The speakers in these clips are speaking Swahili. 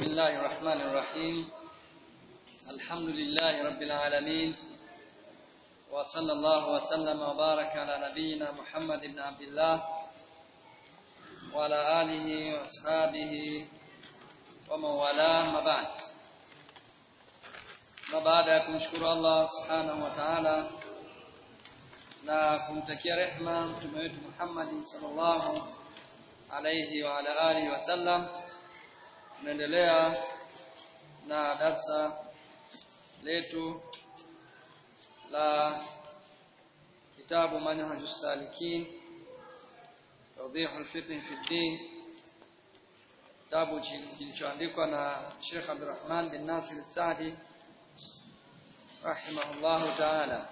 بسم الله الرحمن الرحيم الحمد لله رب العالمين وصلى الله وسلم وبارك على نبينا محمد بن عبد الله وعلى آله وأصحابه ومن والاه ما بعد na baada ya kumshukuru Allah subhanahu wa ta'ala na kumtakia rehma mtume wetu Muhammad sallallahu alayhi wa ala alihi wasallam tunaendelea na darsa letu la kitabu manhajus salikin tawdih al-fiqh fi din kitabu kilichoandikwa na Sheikh Abdurrahman bin Nasir al-Saadi rahimahullahu ta'ala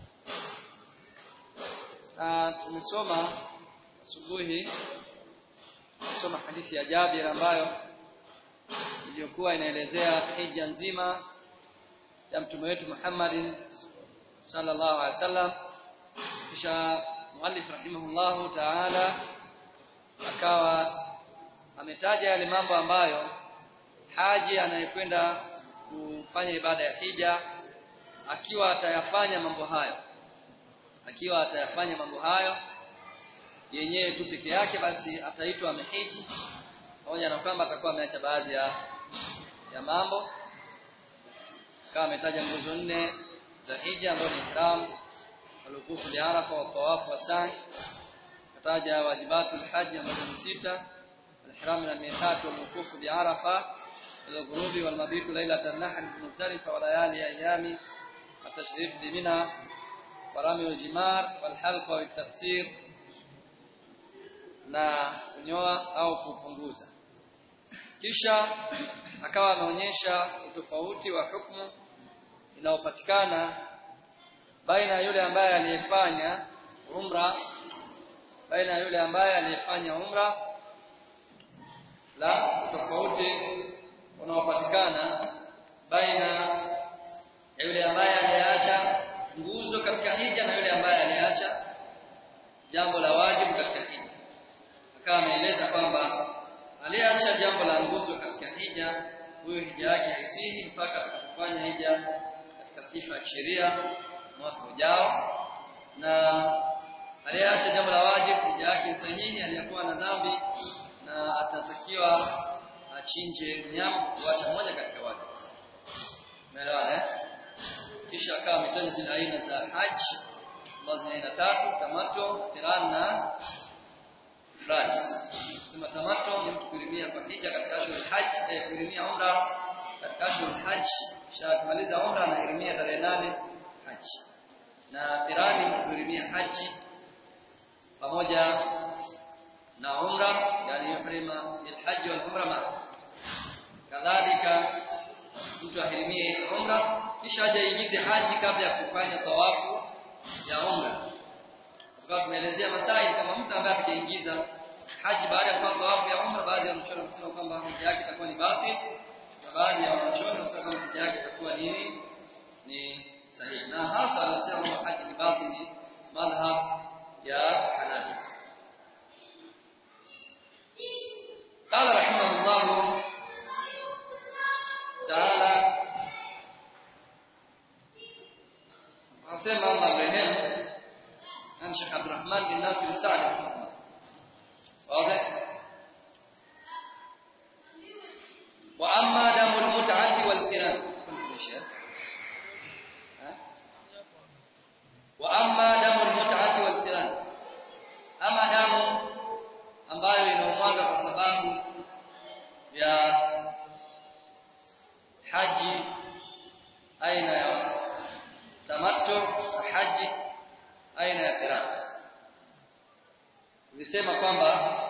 na tumesoma asubuhi tumesoma hadithi ya Jabir ambayo iliyokuwa inaelezea hija nzima ya mtume wetu Muhammad sallallahu alaihi wasallam kisha muallif rahimahullahu ta'ala akawa ametaja yale mambo ambayo haji anayekwenda kufanya ibada ya hija akiwa atayafanya mambo hayo akiwa atayafanya mambo hayo yenyewe tu peke yake basi ataitwa amehiji pamoja na kwamba atakuwa ameacha baadhi ya ya mambo kama ametaja nguzo nne za hija ambayo ni ihram walukufu li arafa wa tawafu wa sa'i kataja wajibatul haji ambazo ni sita الإحرام من الميقات والوقوف بعرفة الغروب والمبيت ليلة النحر بمزدلفة وليالي أيام التشريف بمنى ورمي الجمار والحلق والتقصير na kunyoa au kupunguza kisha akawa ameonyesha utofauti wa hukumu inayopatikana baina ya yule ambaye aliyefanya umra baina ya yule ambaye aliyefanya umra la tofauti unaopatikana baina ya yule ambaye aliacha nguzo katika hija na yule ambaye aliacha jambo la wajibu katika hija akawa ameeleza kwamba aliacha jambo la nguzo katika hija huyo hija yake haisihi mpaka atakapofanya hija katika sifa ya kisheria mwaka ujao na aliacha jambo la wajibu hija yake sahihi aliyakuwa na dhambi na atatakiwa achinje mnyama kuacha moja katika wajibu umeelewa eh kisha akawa ametaja zile aina za haji ambazo ni aina tatu tamato qiran na ifrad sema tamato ni mtu kurimia kwa hija katika ashhur hajj eh, kurimia umra katika ashhur hajj kisha kumaliza umra anahirimia tarehe nane haji na qiran ni kurimia haji pamoja na umra yani yuhrima alhajj wal umra ma kadhalika mtu ahirimie umra kisha aje aingize haji kabla ya kufanya tawafu ya umra kwa tumeelezea masai kama mtu ambaye ataingiza haji baada ya kufanya tawafu ya umra baadhi ya wanachuoni wanasema kwamba hija yake itakuwa ni batil na baadhi ya wanachuoni wanasema kwamba hija yake itakuwa ni ni sahihi na hasa wanasema kwamba haji ni batil ni madhhab ya Hanafi قال رحمه الله تعالى asema Allah rehemu na Sheikh Abdurrahman bin Nasir Saadi rahimahullah wazi wa amma damu al-mut'ati wal qiran wa amma damu al-mut'ati wal qiran ama damu ambayo inaumwaga kwa sababu ya haji aina ya tamattu haji aina ya qiran nilisema kwamba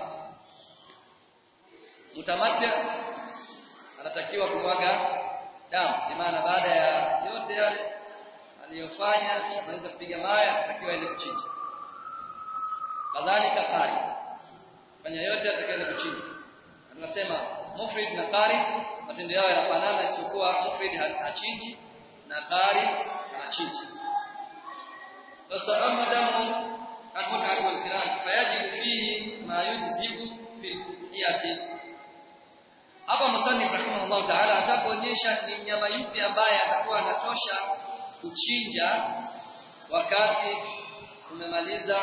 mtamatti anatakiwa kumwaga damu kwa maana baada ya yote yale aliyofanya anaweza kupiga mawe anatakiwa ile kuchinja kadhalika qari fanya yote atakayoenda kuchinja tunasema mufrid na qari matendo yao yanafanana isipokuwa mufrid hachinji na qari anachinja sasa ama damu المتعة والقران فيجب فيه ما يجزئ في الأضحية hapa musannif rahimahullah ta'ala atakuonyesha ni mnyama yupi ambaye atakuwa anatosha kuchinja wakati umemaliza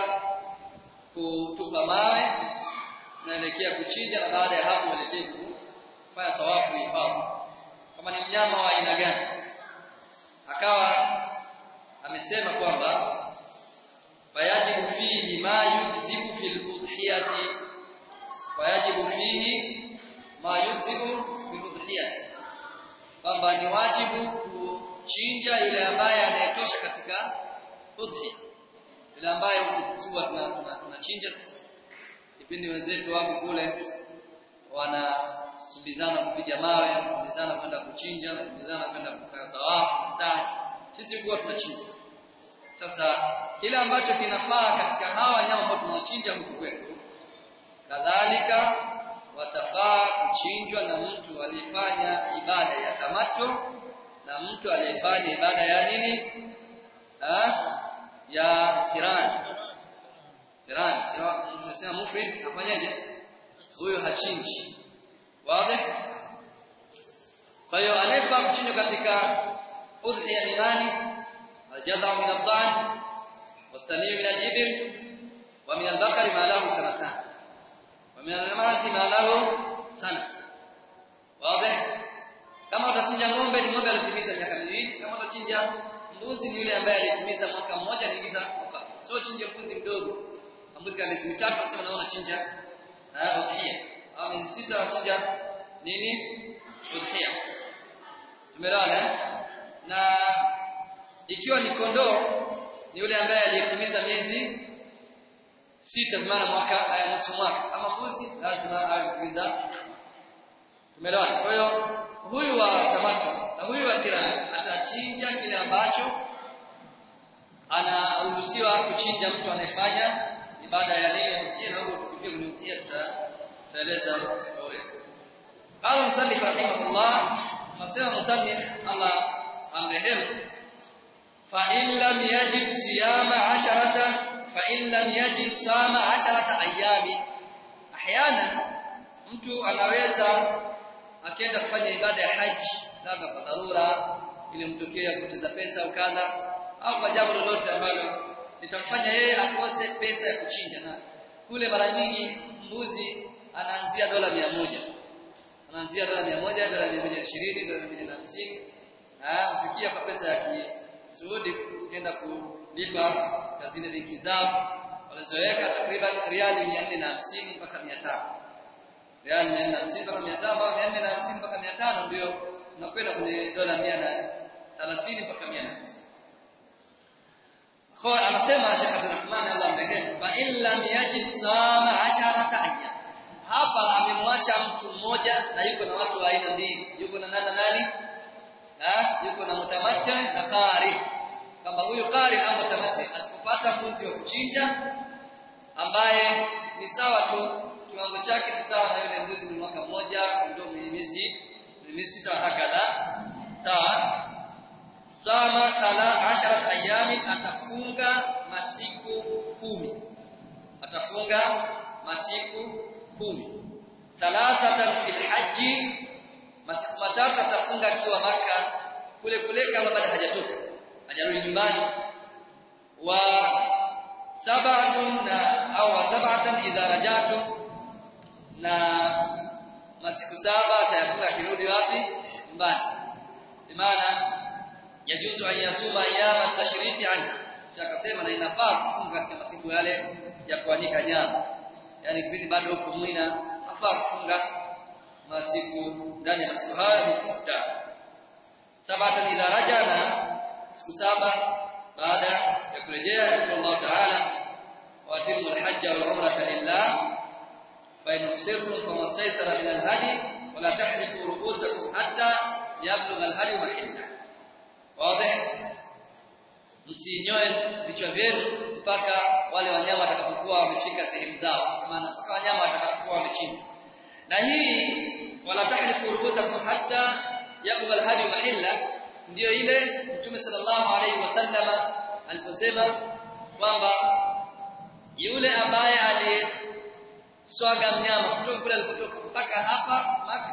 kutupa mawe naelekea kuchinja na baada ya hapo uelekee kufanya tawafu ifadhi kama ni mnyama wa aina gani akawa amesema kwamba fayajibu fihi ma yujzibu fil udhiyati fayajibu fihi ma yujzibu fil udhiyati kwamba ni wajibu kuchinja yule ambaye anayetosha katika udhiya yule ambaye huwa tunachinja sisi kipindi wenzetu wako kule wanakimbizana kupiga mawe kukimbizana kwenda kuchinja na kukimbizana kwenda kufanya tawafu sahi sisi huwa tunachinja sasa kile ambacho kinafaa katika hawa wanyama ambao tunawachinja huku kwetu kadhalika watafaa kuchinjwa na mtu aliyefanya ibada ya tamato na mtu aliyefanya ibada ya nini ha? ya kirani kirani tunasema mufrid afanyaje huyo hachinji wazi kwa hiyo anayefaa kuchinjwa katika udhiya ni nani الجذع من الضأن والثني من الإبل ومن البقر ما له سنتان ومن المعز ما له سنة واضح kama utachinja ng'ombe ni ng'ombe alitimiza miaka miwili kama utachinja mbuzi ni yule ambaye alitimiza mwaka mmoja aliingiza mwaka sio chinja mbuzi mdogo mbuzi kama miezi mitatu nasema naona chinja na udhiya au miezi sita wachinja nini udhiya tumeelewana na ikiwa ni kondoo ni yule ambaye aliyetimiza miezi sita maana mwaka aya nusu mwaka ama mbuzi lazima awe mtimiza tumeelewana kwa hiyo huyu wa tamato na huyu wa kirani atachinja kile ambacho anaruhusiwa kuchinja mtu anayefanya ibada ya nini na huko tukifikia kuniutia tutaeleza kwa urefu قال المصنف رحمه الله قسم المصنف الله amrehemu فإن لم يجد صيام عشرة فإن لم يجد صام عشرة أيام أحيانا mtu anaweza akienda kufanya ibada ya haji labda kwa dharura ili mtokea kupoteza pesa au kadha au kwa jambo lolote ambalo litamfanya yeye akose pesa ya kuchinja na kule mara nyingi mbuzi anaanzia dola mia moja anaanzia dola mia moja dola mia moja ishirini dola mia moja na hamsini hufikia kwa pesa ya Saudi kwenda kulipa kazini benki zao walizoweka takriban riali 450 mpaka 500 riali 450 mpaka 500 au 450 mpaka 500 ndio unakwenda kwenye dola 130 mpaka 150 kwa anasema Sheikh Abdulrahman Allah amrehemu fa illa yajid sama 10 ayyam hapa amemwacha mtu mmoja na yuko na watu wa aina mbili yuko na nani nani ha yuko na mutamatti na qari kama huyu qari au mutamatti asipopata mbuzi wa kuchinja ambaye ni sawa tu kiwango chake ni sawa na yule mbuzi wa mwaka mmoja ndio miezi miezi sita hakadha sawa sama sala asharat ayami atafunga masiku kumi atafunga masiku kumi thalathatan fil haji masiku matatu atafunga akiwa maka kule kule kama bado hajatoka hajarudi nyumbani wa sab'atun na au wa sab'atan idha rajatu na masiku saba atayafunga akirudi wapi nyumbani maana yajuzu an yasuma ayyama tashriti anha akasema na inafaa kufunga katika masiku yale ya kuanika nyama yani kipindi bado uko mwina afaa kufunga masiku ndani ya masiku haya ni sita sabata idha raja na siku saba baada ya kurejea kwa Allah Ta'ala wa atimu al-hajj wal umrata lillah fa in usirtum famastaysara min al-hadi wa la tahliqu ru'usakum hatta yablugha al-hadi mahilla wazi msinyoe vichwa vyenu mpaka wale wanyama watakapokuwa wamefika sehemu zao maana mpaka wanyama watakapokuwa wamechinjwa na hii wala tahliku rubusakum hatta yaqbal hadi mahilla ndio ile Mtume sallallahu alaihi wasallama aliposema kwamba yule ambaye aliswaga mnyama kutoka kule alipotoka mpaka hapa Maka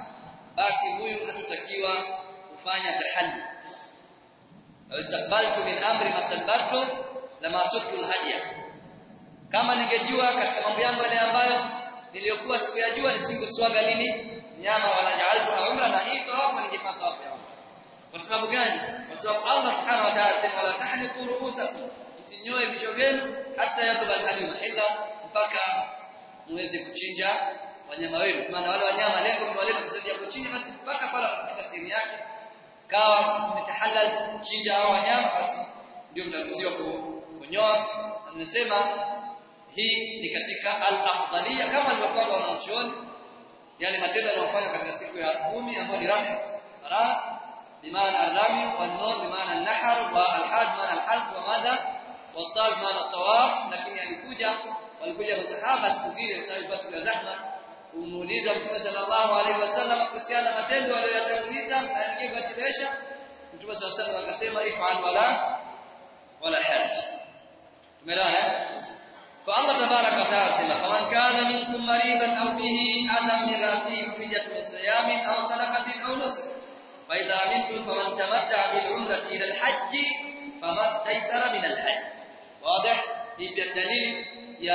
basi huyu hatutakiwa kufanya tahalli law istaqbaltu min amri mastadbartu lama suktu alhadiya kama ningejua katika mambo yangu yale ambayo niliyokuwa sikuyajua nisingeswaga nini nyama wala ja'altu umra na hii tawafu ningepata tawafu ya umra kwa sababu gani kwa sababu Allah subhanahu wa ta'ala sema wala tahliqu ru'usakum msinyoe vichwa vyenu hata yakubal hadi mahilla mpaka muweze kuchinja wanyama wenu maana wale wanyama lengo ni wale kusaidia kuchinja basi mpaka pale katika sehemu yake kawa mtahalal kuchinja hao wanyama basi ndio mnaruhusiwa kunyoa anasema hii ni katika al-afdalia kama alivyopanga wanachuoni yale matendo yanayofanywa katika siku ya kumi ambayo ni rahat rahat بمعنى الرمي والنور بمعنى النحر والحاج بمعنى الحلق وماذا والطاف بمعنى الطواف lakini alikuja walikuja masahaba siku zile sababu basi ya zahma kumuuliza Mtume sallallahu alaihi wasallam kuhusiana na matendo aliyoyatanguliza na aliyochelewesha Mtume sallallahu alaihi wasallam akasema if'al wala wala haj tumeelewana kwa Allah tabaraka wa taala sema faman kana minkum maridan aw bihi adam min rasihi fidyatun min siyamin aw sadaqatin aw nusuk فإذا منكم فمن تمتع بالعمرة إلى الحج فما استيسر من الحج واضح هي الدليل يا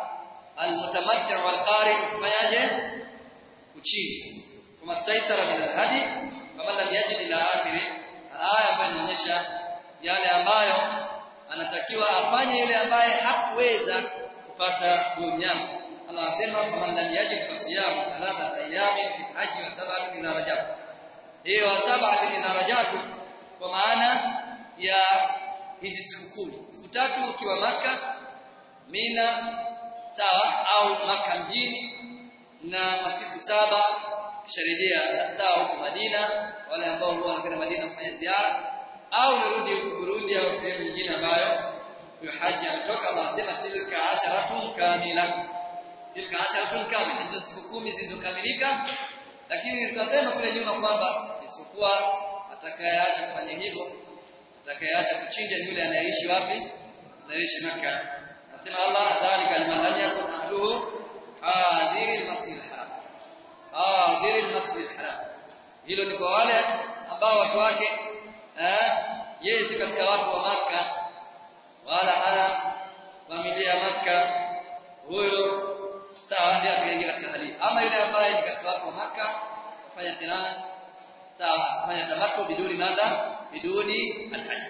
المتمتع والقارئ فيجه kuchini kama staisara min alhadi kama lam yajid ila akhiri aya ambayo inaonyesha yale ambayo anatakiwa afanye yule ambaye hakuweza kupata huyo mnyama Allah anasema kama lam yajid fasiyamu thalatha ayami fi haji wa sab'ati idha rajab hiyo sab'ati idha rajab kwa maana ya hizi siku kumi siku tatu ukiwa maka Mina sawa au maka mjini na masiku saba kisharejea sawa huko Madina wale ambao huwa wanakwenda Madina kufanya ziara au nirudi huko Burundi au sehemu nyingine ambayo huyo haji ametoka Allah anasema tilka asharatun kamila tilka asharatun kamila hizo siku kumi zilizokamilika lakini tukasema kule nyuma kwamba isipokuwa atakayeacha kufanya hivyo atakayeacha kuchinja ni yule anayeishi wapi anayeishi Makkah anasema Allah dhalika liman lam yakun ahluhu hadhiri al-masjid al-haram hadhiri al-masjid al-haram hilo ni kwa wale ambao watu wake eh yeye si katika watu wa maka wala hana familia ya maka huyo sawa ndiye atakaingia katika hali ama yule ambaye ni katika watu wa maka kufanya tirana sawa kufanya tamattu biduni madha biduni al-hajj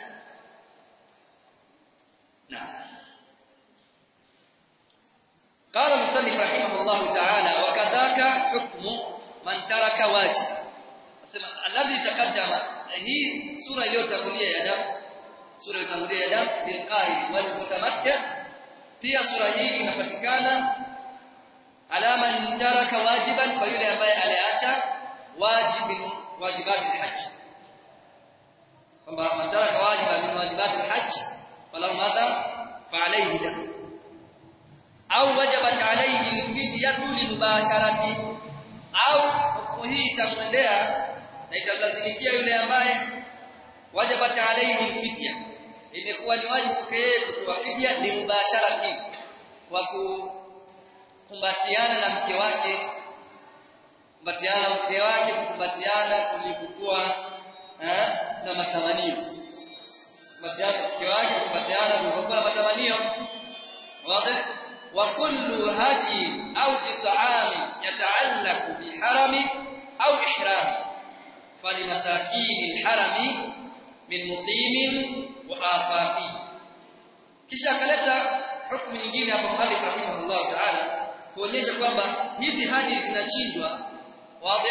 naam قال المصنف رحمه الله تعالى وكذاك حكم من ترك واجب asema alladhi taqaddama hii sura iliyotangulia ya damu sura iliyotangulia ya damu bilqari wal mutamatta pia sura hii inapatikana alama taraka wajiban kwa yule ambaye aliacha wajibin wajibati alhajj kwamba man taraka wajiban min wajibati alhajj falahu madha fa alayhi dam au wajabat alayhi alfidyatu lilmubasharati au hukumu hii itamwendea na itamlazimikia yule ambaye wajabat alayhi alfidya imekuwa ni wajibu kwake yeye kutoa fidia ni mubasharati kwa kukumbatiana na mke wake kukumbatiana na mke wake kukumbatiana kulikokuwa na matamanio kukumbatiana na mke wake kukumbatiana kulikokuwa na matamanio wazi وكل هدي أو إطعام يتعلق بحرم أو إحرام فلمساكين الحرم من مقيم وآفافي kisha akaleta hukumu nyingine hapo Malik rahimahullah ta'ala kuonyesha kwamba hizi hadi zinachinjwa wazi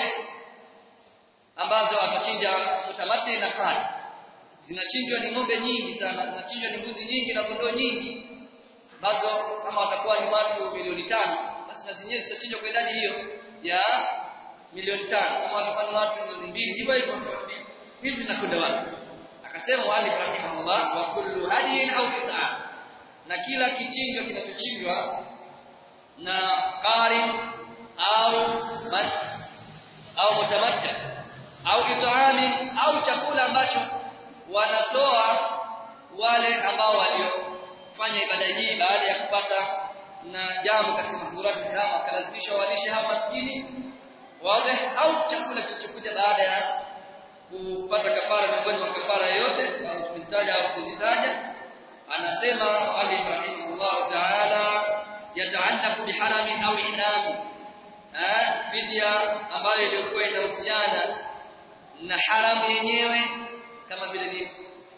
ambazo atachinja mutamati na kali zinachinjwa ni ng'ombe nyingi sana zinachinjwa ni mbuzi nyingi na kondoo nyingi ambazo kama watakuwa ni watu milioni tano basi na zenyewe zitachinjwa kwa idadi hiyo ya milioni tano kama watakuwa ni watu milioni mbili hivyo hivyo hizi zinakwenda wapi akasema wali rahimahullah wa kullu hadiyin au qit'a na kila kichinjwa kinachochinjwa na qari au bas au mutamatta au it'ami au chakula ambacho wanatoa wale ambao walio kufanya ibada hii baada ya kupata na jambo katika mahdhurati zao wakalazimishwa walishe hawa maskini wazi au chakula kilichokuja baada ya kupata kafara miongoni mwa kafara yoyote kuzitaja au kuzitaja anasema Ali rahimahullah ta'ala yataallaq biharamin au inami fidia ambayo ilikuwa inahusiana na haramu yenyewe kama vile nini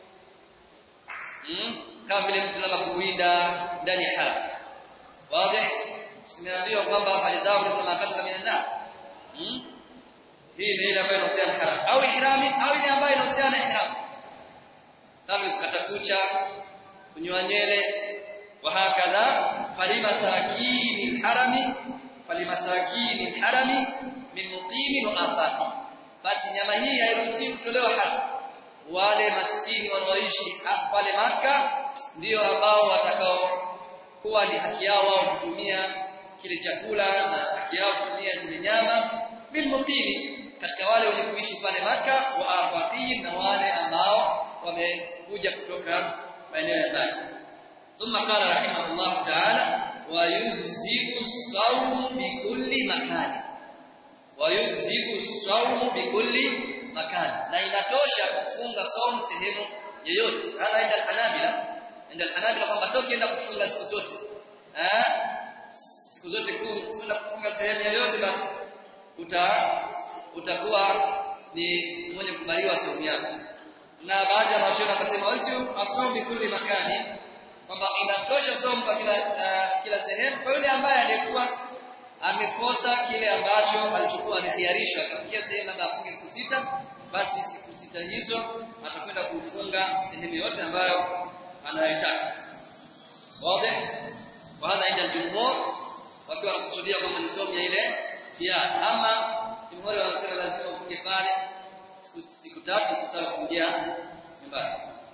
hmm? kama vile mtu labda kuwinda ndani ya haram wazi tumeambiwa kwamba hali zao kama katika minanda hmm? hii ni ile ambayo inahusiana haram au ihrami au ile ambayo inahusiana ihram kama kukata kucha kunyoa nywele wa hakadha falimasakini harami falimasakini harami min muqimin wa afati basi nyama hii hairuhusiwi kutolewa haram wale maskini wanaoishi pale maka ndio ambao watakao kuwa ni haki yao wao kutumia kile chakula na haki yao kutumia zile nyama bil muqimi katika wale wenye kuishi pale maka wa afatin na wale ambao wamekuja kutoka maeneo ya mbali thumma qala rahimahullah ta'ala wa yujzibu sawm bi kulli makani wa yujzibu sawm bi kulli makani na inatosha kufunga saumu sehemu yoyote hana inda hanabila inda hanabila kwamba toki enda kufunga siku zote eh siku zote kwenda kufunga sehemu yoyote basi uta utakuwa ni mwenye kubaliwa saumu yako na baadhi ya mashauri akasema wasio asomi kulli makani kwamba inatosha somo kwa kila uh, kila sehemu kwa yule ambaye alikuwa amekosa kile ambacho alichokuwa amekhiarishwa akafikia sehemu labda afunge siku sita basi siku sita hizo atakwenda kufunga sehemu yote ambayo anayotaka wazi wala inda jumhur wakiwa wanakusudia kwamba ni somo ya ile ya ama jumhur wanasema lazima ufunge pale siku siku tatu sasa kuingia nyumbani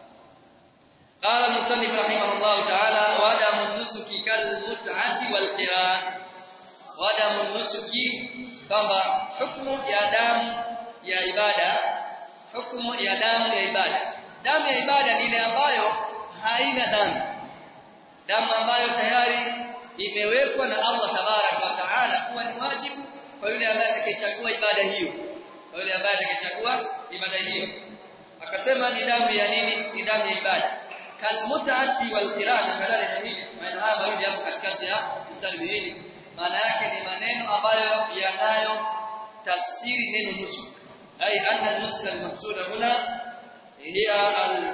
قال المصنف رحمه الله تعالى ودم النسك كالمتعة والقران ودم النسك kwamba hukumu ya damu ya ibada hukumu ya damu ya ibada damu ya ibada ni ile ambayo haina dhambi damu ambayo tayari imewekwa na Allah tabarak wa taala kuwa ni wajibu kwa yule ambaye atakayechagua ibada hiyo kwa yule ambaye atakayechagua ibada hiyo akasema ni damu ya nini ni damu ya ibada kalmutaati wal qirana badala ya hili maana haya mawili hapo katikati ya mstari miwili maana yake ni maneno ambayo yanayo tafsiri neno nusuk ay anna nusuk al-maqsuda huna hiya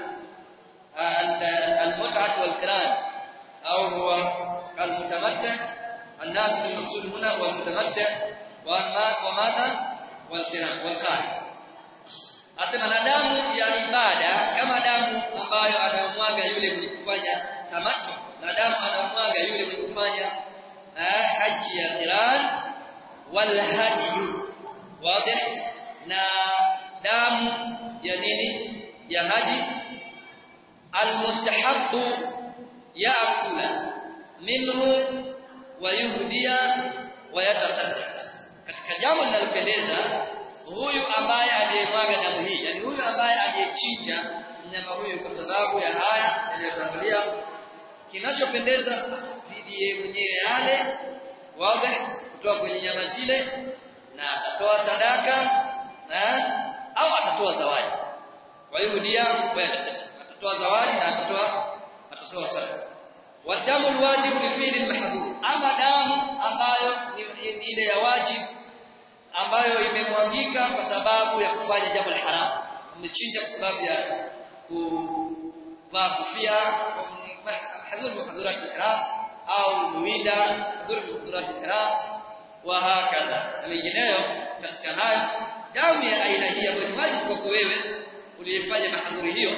al-mut'ah wal qiran au huwa al-mutamattih الناس المقصود هنا هو المتمتع وماذا والقران والقارئ asema na damu ya ibada kama damu ambayo anamwaga yule mwenye kufanya tamattu na damu anamwaga yule mwenye kufanya haji ya qiran wal hadi wazi na damu ya nini ya haji almustahabu yaakula minhu wa yuhdiya wa yatasaddaq katika jambo linalopendeza huyu ambaye aliyemwaga damu hii yani huyu ambaye aliyechinja mnyama huyu kwa sababu ya haya yaliyotangulia kinachopendeza bidi mwenyewe yale wazi kutoa kwenye nyama zile na atatoa sadaka na au atatoa zawadi kwa hiyo dia atatoa zawadi na atatoa atatoa sadaka wadamu alwajibu li fi'li almahdhur ama damu ambayo ni ile ya wajibu ambayo imemwagika kwa sababu ya kufanya jambo la haramu umechinja kwa sababu ya kuvaa kofia hadhur muhadhurat ihram au muwida hadhur muhadhurat ihram wa hakadha na mengineyo katika hayo damu ya aina hii ambayo ni wajibu kwako wewe uliyefanya mahadhuri hiyo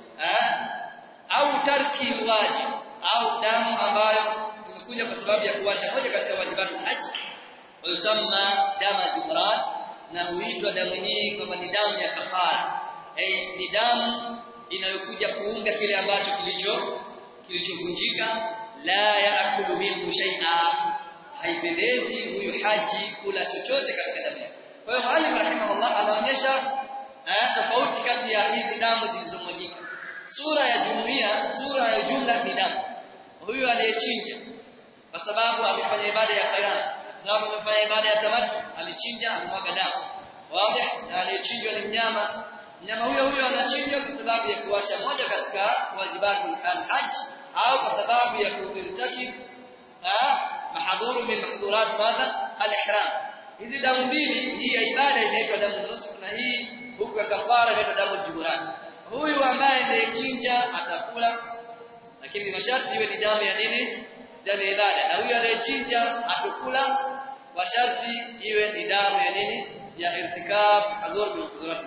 au tarki wajib au damu ambayo imekuja kwa sababu ya kuacha moja katika wajibatu haji ويسمى دم الإفراد na huitwa damu hii kwamba ni damu ya kafara eh ni damu inayokuja kuunga kile ambacho kilicho kilichovunjika la yaakulu minhu shay'a haipendezi huyu haji kula chochote katika damu kwa hiyo mwalimu rahimahullah anaonyesha tofauti kati ya hizi damu zilizomwagika sura ya jumuiya sura ya jumla ni damu huyu aliyechinja kwa sababu amefanya ibada ya khairan sababu amefanya ibada ya tamattu alichinja amemwaga damu wazi na aliyechinjwa ni mnyama mnyama huyo huyo anachinjwa kwa sababu ya kuacha moja katika wajibatu al-hajj au kwa sababu ya kuirtakib mahadhuru min mahdhurat madha al-ihram hizi damu mbili hii ya ibada inaitwa damu nusuk na hii huku ya kafara inaitwa damu juburan huyu ambaye anayechinja atakula lakini masharti iwe ni damu ya nini damu ya ibada na huyu anayechinja atakula kwa sharti iwe ni damu ya nini ya irtikab hadhur min mahdhurat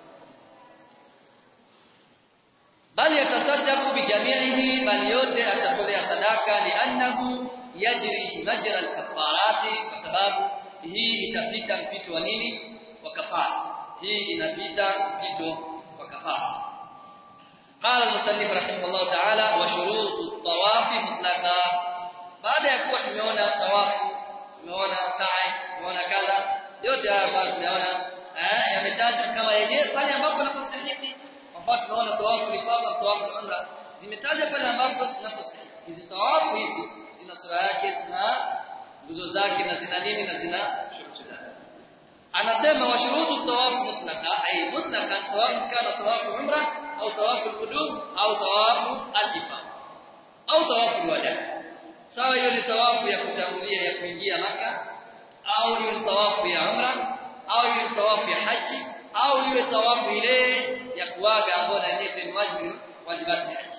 bali yatasaddaqu bijami'ihi bali yote atatolea sadaka li'annahu yajri majra al-kafarati kwa sababu hii itapita mpito wa nini wa kafara hii inapita mpito wa kafara قال المصنف رحمه الله تعالى وشروط الطواف مطلقا baada ya kuwa tumeona tawafu tumeona sa'i tumeona kadha yote haya ambayo tumeona eh yametajwa kama yenyewe pale ambapo napostahili kwa mfano tunaona tawafu ifadha tawafu umra zimetajwa pale ambapo zinapostahili hizi tawafu hizi zina sura yake na nguzo zake na zina nini na zina shuruti zake anasema wa shurutu tawafu mutlaqa ay mutlaqan sawa kana tawafu umra au tawafu al-qudum au tawafu al-ifada au tawafu al-wada sawa hiyo ni tawafu ya kutangulia ya kuingia maka au hiyo ni tawafu ya umra au hiyo ni tawafu ya haji au iwe tawafu ile ya kuaga ambayo ni ni wajibu wajibati haji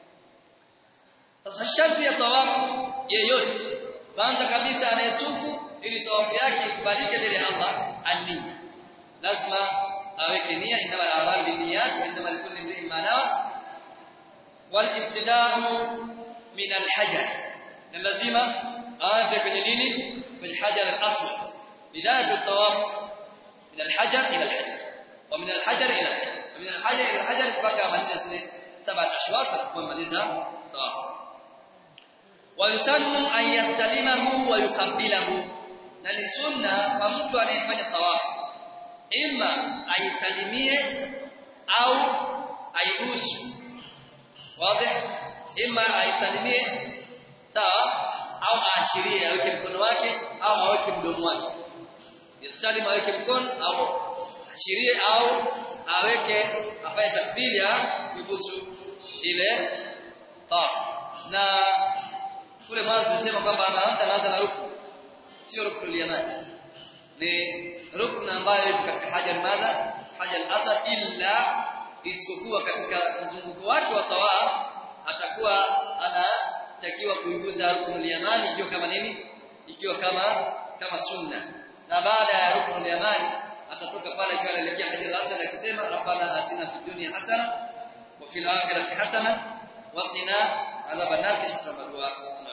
sasa sharti ya tawafu yeyote kwanza kabisa anayetufu ili tawafu yake ikubalike mbele ya Allah ani lazima aweke nia inama al-a'mal binniyat wa inama likulli imrin ma nawa wal ibtida'u min al-hajar na lazima aanze kwenye nini kwenye hajar al-aswad bidayatu at-tawaf min al-hajar ila al-hajar wa min al-hajar ila al-hajar wa min al-hajar ila al-hajar mpaka amaliza zile saba ashwat kumaliza tawaf ويسن أن يستلمه ويقبله na ni sunna kwa mtu anayefanya tawafu ima aisalimie au aibusu wazi ima aisalimie sawa au aashirie aweke mkono wake au aweke mdomo wake yasalim aweke mkono au ashirie au aweke afanye takbiri ya kubusu ile tawafu na kule mwanzo tulisema kwamba anaanza anaanza na rukun sio rukun yamani ni rukun ambayo ipo katika hajar madha hajar asad illa isipokuwa katika mzunguko wake wa tawaf atakuwa anatakiwa kuigusa rukun yamani ikiwa kama nini ikiwa kama kama sunna na baada ya rukun yamani atatoka pale akiwa anaelekea hajar asad akisema rabbana atina fid dunya hasana wa fil akhirati hasana wa qina adhaban nar kisha tutabadua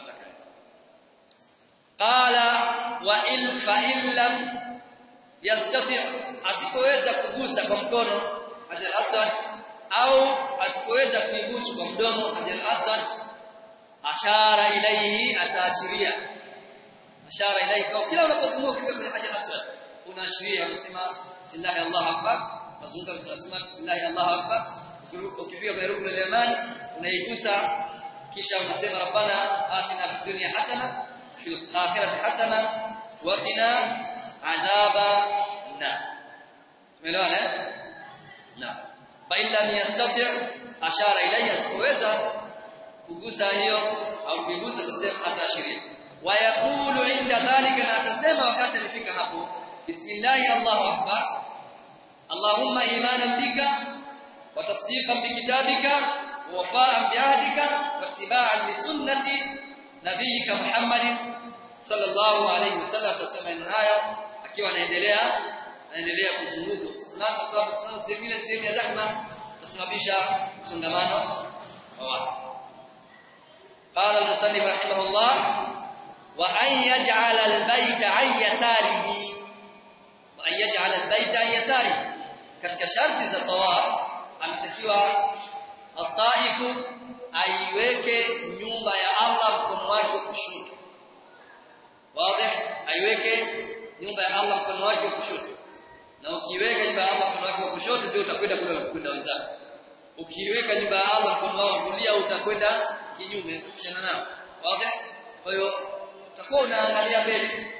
qala wa in fa in lam yastati asipoweza kugusa kwa mkono hajar aswad au asipoweza kuigusa kwa mdomo hajar aswad ashara ilayhi ataashiria ashara ilayhi kwa kila unapozunguka kufika kwenye hajar aswad unaashiria unasema bismillah allahu akbar tazunguka unasema bismillah allahu akbar ukifika kwenye rukn al-yamani unaigusa kisha unasema rabbana atina fid dunya hasana في الآخرة حسنة وقنا عذاب النار tumeelewana naam fa illa yastati ashara ilayya siweza kugusa hiyo au kuigusa tuseme ataashiria wa yaqulu inda dhalika na atasema wakati alifika hapo bismillah allahu akbar allahumma imanan bika wa tasdiqan bi kitabika wa wafa'an bi ahdika wa ittiba'an li sunnati nabiyika Muhammad sallallahu alayhi wasallam atasema haya akiwa anaendelea anaendelea kuzunguka na kwa sababu sana sehemu sehemu ya zahma kusababisha msongamano wa watu قال المصنف رحمه الله وأن يجعل البيت عن يساره وأن يجعل البيت عن يساره katika sharti za tawaf anatakiwa ataifu aiweke nyumba ya Allah mkono wake wa kushoto wazi aiweke nyumba ya Allah mkono wake wa kushoto na ukiweka nyumba ya Allah mkono wake wa kushoto ndio utakwenda kule kwenda wenzako ukiweka nyumba ya Allah mkono wako wa kulia utakwenda kinyume kushana nao wazi kwa hiyo utakuwa unaangalia mbele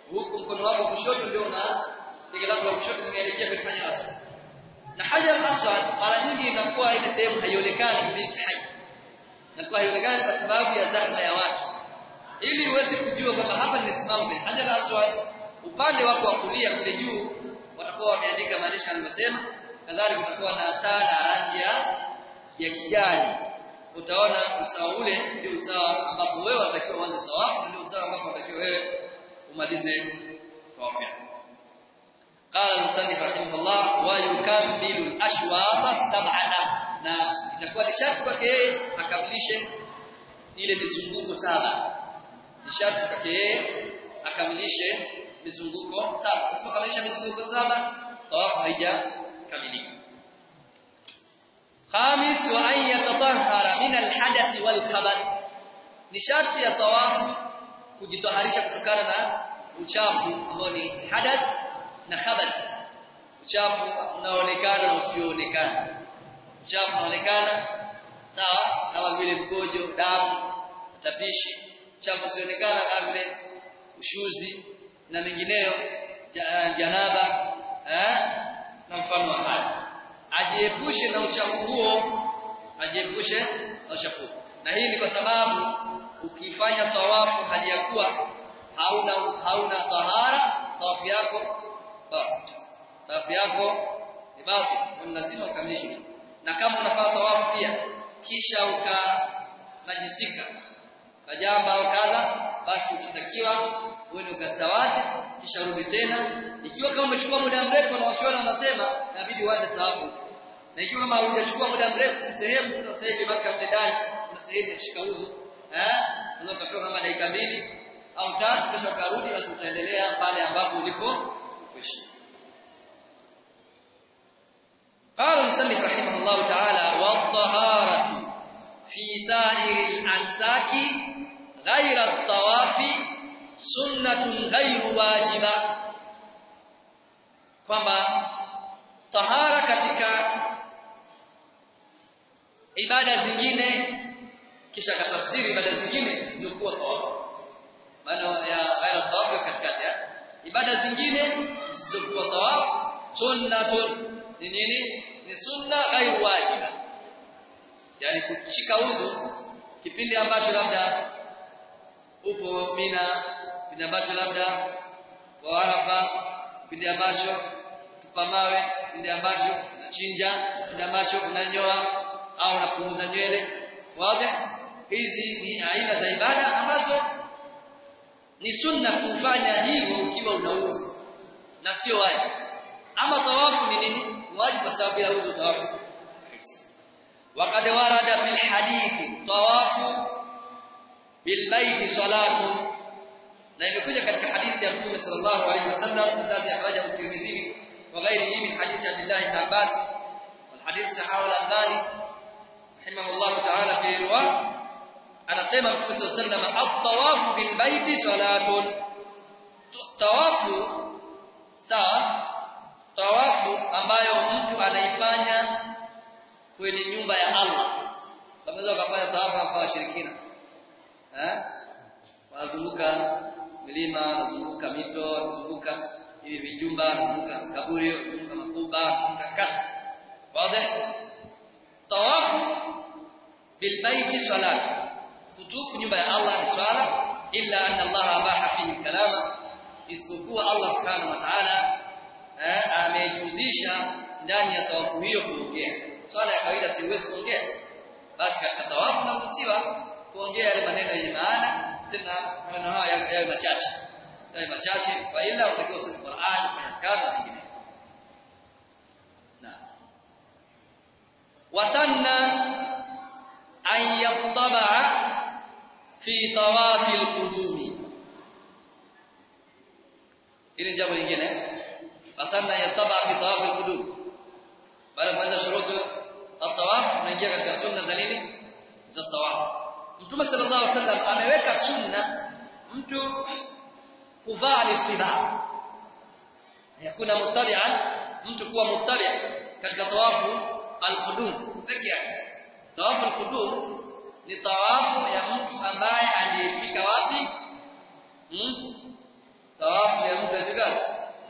huku mkono wako wa kushoto ndio una tege lako la kushoto linaelekea kwenye hajar aswad na hajar aswad mara nyingi inakuwa ile sehemu haionekani kipindi cha haji inakuwa haionekani kwa sababu ya zahma ya watu ili uweze kujua kwamba hapa nimesimama kwenye hajar aswad upande wako wa kulia kule juu watakuwa wameandika maandishi alivyosema kadhalika kutakuwa na taa na rangi ya ya kijani utaona usawa ule ndio usawa ambapo wewe unatakiwa uanze tawafu ndio usawa ambapo unatakiwa wewe umalize tawafu yako قال المصنف رحمه الله ويكمل الاشواط سبعه na itakuwa ni sharti kwake yeye akamilishe ile mizunguko saba ni sharti kwake yeye akamilishe mizunguko saba usipokamilisha mizunguko saba tawafu haijakamilika khamis wa an yatatahhara min alhadath wal khabath ni sharti ya tawafu kujitaharisha kutokana na uchafu ambao ni hadath na khabath uchafu unaoonekana na usioonekana uchafu unaonekana sawa kama vile mkojo damu tapishi uchafu usioonekana kama vile ushuzi na mengineyo janaba eh na mfano wa haya ajiepushe na uchafu huo ajiepushe na uchafu na hii ni kwa sababu ukifanya tawafu hali ya kuwa hauna hauna tahara tawafu yako tawafu yako ni batil lazima ukamilishe na kama unafanya tawafu pia kisha ukanajisika kajamba au kadha basi utatakiwa uende ukastawadi kisha rudi tena ikiwa kama umechukua muda mrefu na wakiona wanasema inabidi uanze tawafu na ikiwa kama hujachukua muda mrefu sehemu kuna sasa hivi maka mtendani kuna sehemu ya kushika udhu eh unaweza kutoka kama dakika mbili au tatu kisha ukarudi basi utaendelea pale ambapo ulipo kuishi قال المصنف رحمه الله تعالى والطهارة في سائر الأنساك غير الطواف سنة غير واجبة kwamba tahara katika ibada zingine kisha katafsiri ibada zingine zisizokuwa tawafu maana ya ghaira tawafu katikati ya ibada zingine zisizokuwa tawafu sunnatun ni nini ni sunna ghairu wajiba yani kushika udhu kipindi ambacho labda upo mina kipindi ambacho labda kwa arafa kipindi ambacho tupa mawe kipindi ambacho unachinja kipindi ambacho unanyoa au unapunguza nywele wazi hizi ni aina za ibada ambazo ni sunna kufanya hivyo ukiwa una udhu na sio wajibu ama tawafu ni nini wajibu kwa sababu ya udhu tawafu وقد ورد في الحديث طواف بالبيت صلاه na imekuja katika hadithi ya Mtume sallallahu alaihi wasallam alladhi akhrajahu at-Tirmidhi wa ghayrihi min hadithi Abdullah ibn Abbas wal hadith sahahu al-Albani rahimahullah ta'ala fi riwaya anasema Mtume sallallahu alaihi wasallam at-tawafu bil baiti salatun tawafu sawa tawafu ambayo mtu anaifanya kwenye nyumba ya Allah unaweza ukafanya tawafu hapa washirikina eh wanazunguka milima wanazunguka mito wanazunguka hivi vijumba wanazunguka kaburi wanazunguka makuba wanazunguka wazi tawafu bilbaiti salat kutufu nyumba ya Allah ni swala illa anna Allah abaha fihi kalama isipokuwa Allah subhanahu wa ta'ala eh, amejuzisha ndani ya tawafu hiyo kuongea swala ya kawaida siwezi kuongea basi katika tawafu naruhusiwa kuongea yale maneno yenye maana tena maneno haya yawe machache yawe machache kwa ila utakiwa usome Qur'an na kadha vingine na wasanna an yattaba fi tawafi al-qudumi ili jambo lingine wasanna yattaba fi tawafi al-qudum baada ya kuanza shurutu at-tawaf unaingia katika sunna za nini za tawaf Mtume sallallahu alaihi wasallam ameweka sunna mtu kuvaa littiba. Yakuna muttabi'an mtu kuwa muttabi' katika tawafu al-qudum peke yake. Tawafu al-qudum ni tawafu ya mtu ambaye aliyefika wapi? Hmm? Tawafu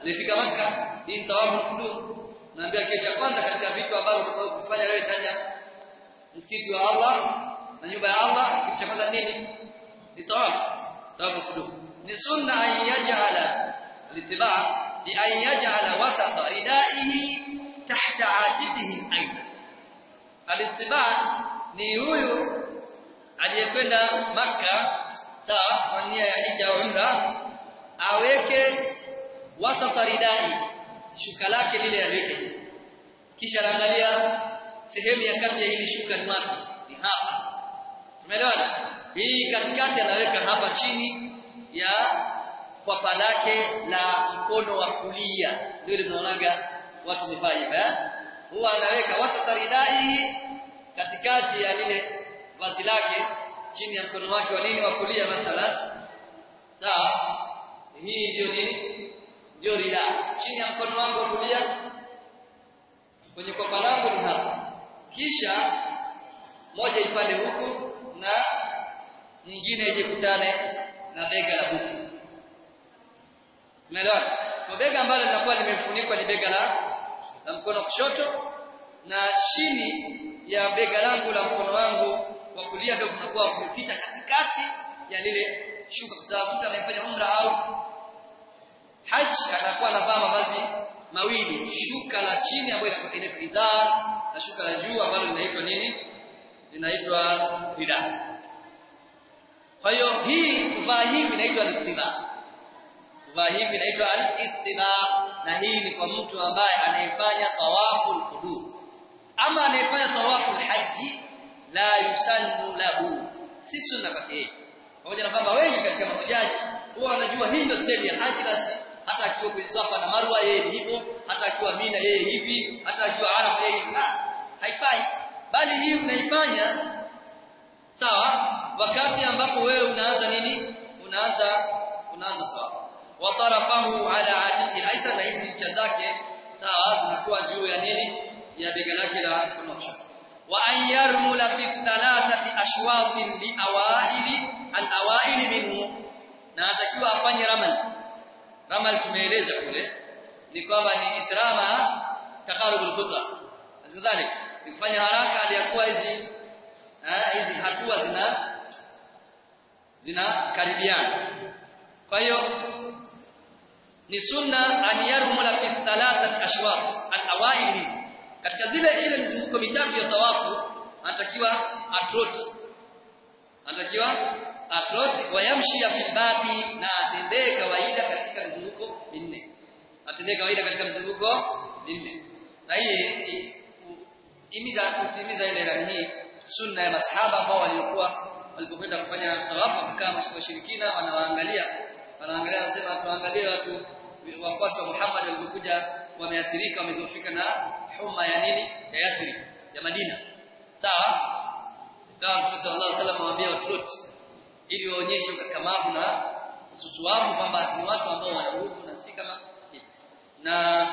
ulifika maka hii ni tawafu kudum naambia kitu cha kwanza katika vitu ambavyo unataka kufanya wewe ndani ya msikiti wa Allah na nyumba ya Allah kitu cha kwanza nini ni tawafu tawafu kudum ni sunna an yaj'ala al-ittiba' bi an yaj'ala wasata ridaihi tahta atiqihi aidan al-ittiba' ni huyu aliyekwenda maka sawa kwa nia ya hija au umra aweke wasata ridai shuka lake lile aliweke kisha anaangalia sehemu ya kati ya hili shuka ni wapi ni hapa umeelewana hii katikati anaweka hapa chini ya kwapa lake la mkono wa kulia ndio tunaonaga watu wamevaa hivi eh huwa anaweka wasata ridai katikati ya lile vazi lake chini ya mkono wake wa nini wa kulia mathalan sawa hii ndio nini ndio rida chini ya mkono wangu wa kulia kwenye kwapa langu ni hapa kisha moja ipande huku na nyingine ijikutane na bega la huku umeelewa kwa bega ambalo linakuwa limefunikwa ni bega la la mkono kushoto na chini ya bega langu la mkono wangu wa kulia ndio kunakuwa kupita katikati ya lile shuka kwa sababu mtu anayefanya umra au haji anakuwa anavaa mavazi mawili shuka la chini ambayo inaitwa izar na shuka la juu ambalo linaitwa nini linaitwa rida kwa hiyo hii kuvaa hivi inaitwa al-ittiba kuvaa hivi inaitwa al-ittiba na hii ni kwa mtu ambaye anayefanya tawafu al-qudum ama anayefanya tawafu al-haji la yusannu lahu si sunna kwake pamoja na kwamba wengi katika mahujaji huwa wanajua hii ndio steli ya haji basi hata akiwa kwenye Safa na Marwa yeye ni hivyo hata akiwa Mina yeye hivi hata akiwa Arafa yeye haifai bali hii unaifanya sawa wakati ambapo wewe unaanza nini unaanza unaanza tawaf wa tarafahu ala atiqi aisa na hizi ncha zake sawa zinakuwa juu ya nini ya bega lake la kunosha wa an yarmula fi thalathati ashwatin li awaili al awaili minhu na atakiwa afanye ramal ramal tumeeleza kule ni kwamba ni israma taqarubul khutwa kadhalika kufanya haraka aliyakuwa hizi hizi hatua zina zinakaribiana kwa hiyo ni sunna an yarmula fi thalathati ashwaq al-awaili katika zile ile mizunguko mitatu ya tawafu anatakiwa atroti anatakiwa atroti wayamshi fi bati na atendee kawaida katika mizunguko minne atendee kawaida katika mizunguko minne na hii imiza kutimiza ile rani hii sunna ya masahaba ambao waliokuwa walipokwenda kufanya tawafu kama washirikina wanawaangalia wanaangalia wanasema tuangalie watu wafuasi wa Muhammad walipokuja wameathirika wamedhoofika na homa ya nini ya Yathrib ya Madina sawa kama Mtume sallallahu alaihi wasallam awaambia watu ili waonyeshe ukakamavu na ususuavu kwamba ni watu ambao wana nguvu na si kama hivi na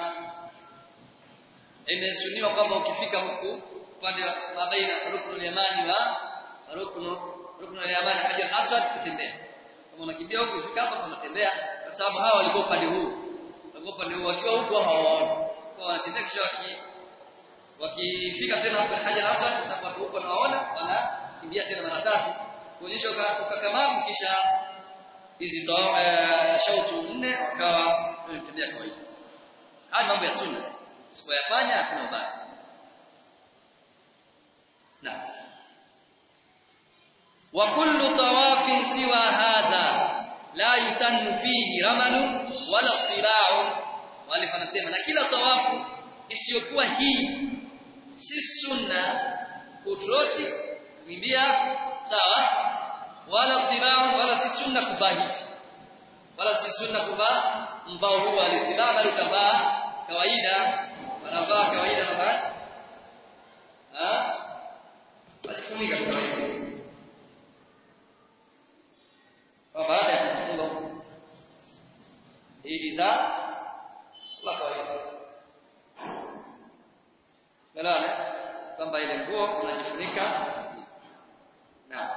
imesuniwa kwamba ukifika huku upande wa mabaina ruknul yamani wa ruknu ruknul yamani hajar aswad kutembea kama unakimbia huku ukifika hapa unatembea kwa sababu hawa walikuwa upande huu walikuwa upande huu wakiwa huku hawaoni kwa wanatembea kisha waki wakifika tena huko hajar aswad kwa sababu huko wanaona wanakimbia tena mara tatu kuonyesha ukakamavu kisha hizi shautu nne wakawa wanatembea kawaida haya mambo ya sunna usipoyafanya hakuna ubaya na wa kullu tawafin siwa hadha la yusannu fihi ramalu wala tira'u wale wanasema na kila tawafu isiyokuwa hii si sunna kutroti kukimbia sawa wala tira'u wala si sunna kuvaa hivi wala si sunna kuvaa mbao huu alitibaa bali utavaa kawaida wanavaa kawaida na baadhi ah wajifunika kawaida kwa baada ya kufunga ili za la kawaida Galana kwamba ile nguo unajifunika na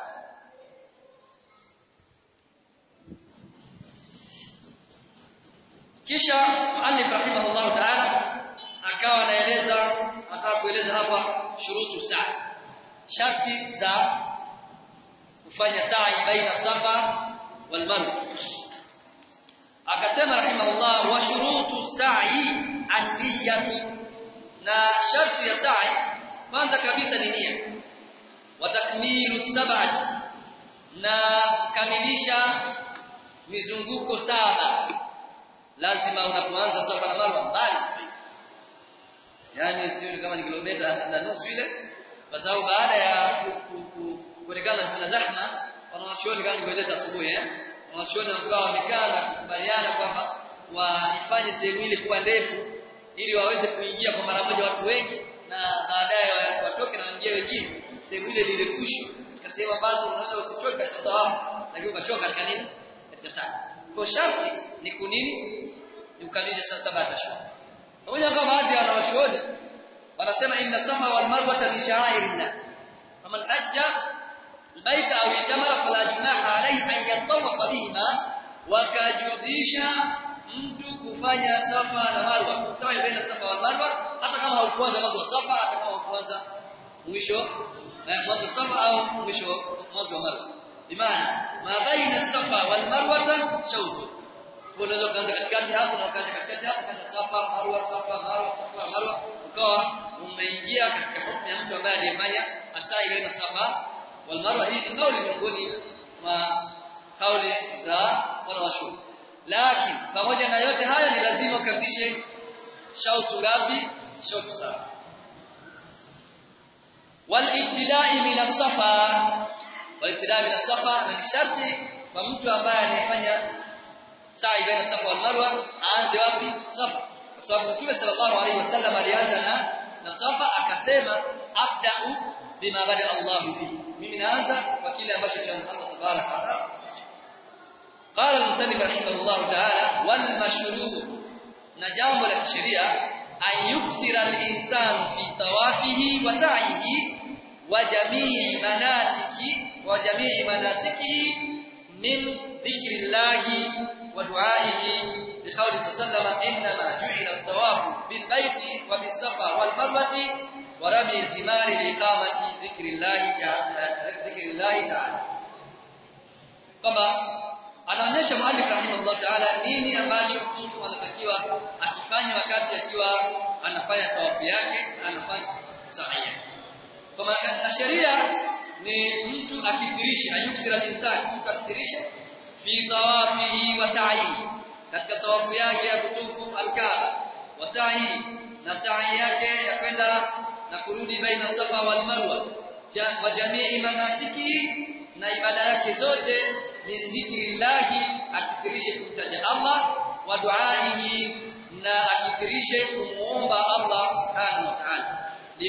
kisha muallif rahimahullah ta'ala akawa anaeleza ataka kueleza hapa shurutu sa'i sharti za kufanya sa'i baina safa wal marwa akasema rahimahullah wa shurutu sa'i an-niyyatu na sharti ya sa'i kwanza kabisa ni nia wa takmilu sab'ati na kamilisha mizunguko saba lazima unapoanza safa na marwa mbali sasa yani sio kama ni kilomita na nusu ile kwa sababu baada ya kuonekana kuna zahma wanawachuoni kama nilivyoeleza asubuhi eh wanawachuoni wakawa wamekaa na kukubaliana kwamba waifanye sehemu ile kuwa ndefu ili waweze kuingia kwa mara moja watu wengi na baadaye watoke na waingie wengine sehemu ile lirefushwe katika sehemu ambazo unaweza usichoke katika tawafu lakini ukachoka katika nini katika sala kwa sharti ni kunini ni kukamilisha saba tashahhud pamoja kwa baadhi ya wanawachuoni wanasema inna safa wal marwa min sha'airillah faman hajja البيت أو اعتمر فلا جناح عليه أن يطوف بهما wakajuzisha mtu kufanya safa na marwa kusawa baina safa wal marwa hata kama haukuanza mwanzo wa safa hata kama haukuanza mwisho mwanzo safa au mwisho mwanzo wa marwa bimaana ma baina safa wal marwa shawtu unaweza kuanza katikati hapo na ukaanza katikati hapo kana safa marwa safa marwa safa marwa ukawa umeingia katika hukumu ya mtu ambaye aliyefanya asai baina safa wal marwa hii ni kauli miongoni mwa kauli za wanawachuoni lakini pamoja na yote haya ni lazima ukamilishe shautu ngapi shautu saba walibtidai min as-safa walibtidai min as-safa ni sharti kwa mtu ambaye anayefanya sa'i baina safa wal marwa aanze wapi safa kwa sababu mtume sallallahu alaihi wasallam alianza na na safa akasema abda'u bima bada Allah bihi mimi naanza kwa kile ambacho cha Allah tabaraka wa taala قال المسلم رحمه الله تعالى والمشروع نجام الشريعه أن يكثر الإنسان في طوافه وسعيه وجميع مناسك وجميع مناسكه من ذكر الله ودعائه لقول صلى الله عليه وسلم إنما جعل الطواف بالبيت وبالصفا والمروة ورمي الجمار لإقامة ذكر الله ذكر الله تعالى كما anaonyesha mwalimu rahimahullah taala nini ambacho mtu anatakiwa akifanya wakati akiwa anafanya tawafu yake anafanya sa'i yake kwa maana sheria ni mtu akithirishe ayuksira insani mtu akithirishe fi tawafihi wa sa'ihi katika tawafu yake ya kutufu alkaaba wa sa'ihi na sa'i yake ya kwenda na kurudi baina safa wal marwa wa jamii manasiki na ibada yake zote min dhikrillahi akithirishe kumtaja Allah wa duaihi na akithirishe kumuomba Allah subhanahu wa ta'ala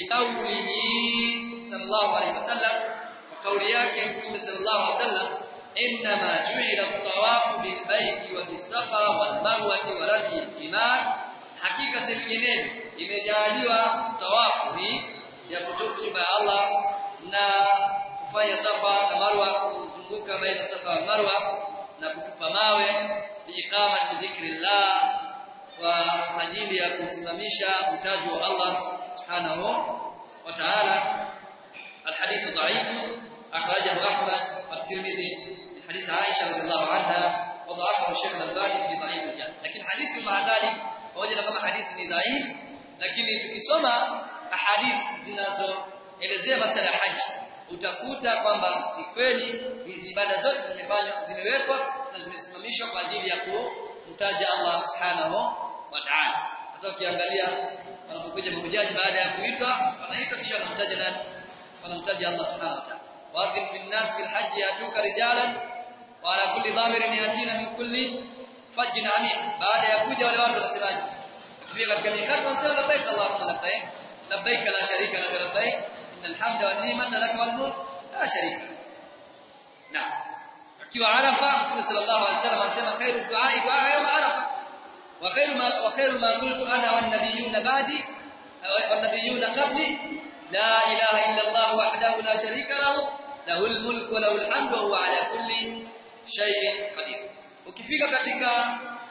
liqaulihi sallallahu alayhi wasallam wa kauli yake mtume sallallahu alayhi wasallam inma ju'ila at-tawafu bil bayti wa bis safa wal marwati wa rami al-jimar hakika si vinginevyo imejaliwa tawafu hii ya kutufu nyumba ya Allah na kufanya safa na marwa kuzunguka baina safa na marwa na kutupa mawe biiqamati dhikrillah kwa ajili ya kusimamisha utaji wa Allah subhanahu wa ta'ala الحديث ضعيف أخرجه أحمد والترمذي من حديث عائشة رضي الله عنها وضعفه الشيخ الألباني في ضعيف الجامع لكن حديث مع ذلك وجد كما حديث ضعيف lakini tukisoma ahadith zinazoelezea masala ya haji utakuta kwamba ni kweli hizi ibada zote zimefanywa zimewekwa na zimesimamishwa kwa ajili ya kumtaja Allah subhanahu wa ta'ala hata ukiangalia wanapokuja mahujaji baada ya kuitwa wanaitwa kisha wanamtaja nani wanamtaja Allah subhanahu wa ta'ala wadhim fi an-nas bil hajj yatuka rijalan wa ala kulli dhamirin yatina min kulli fajjin amiq baada ya kuja wale watu wanasemaje kufika katika mikati wanasema labbaik allahumma labbaik labbaik la sharika lak labbaik innal hamda wan ni'mata lak wal mulk la sharika naam akiwa arafa mtume sallallahu alaihi wasallam anasema khairu du'a du'a yawm arafa wa khairu ma wa khairu ma qultu ana wan nabiyyun ba'di wan nabiyyun qabli la ilaha illa allah wahdahu la sharika lahu lahul mulku wa lahul hamdu wa huwa ala kulli shay'in qadir ukifika katika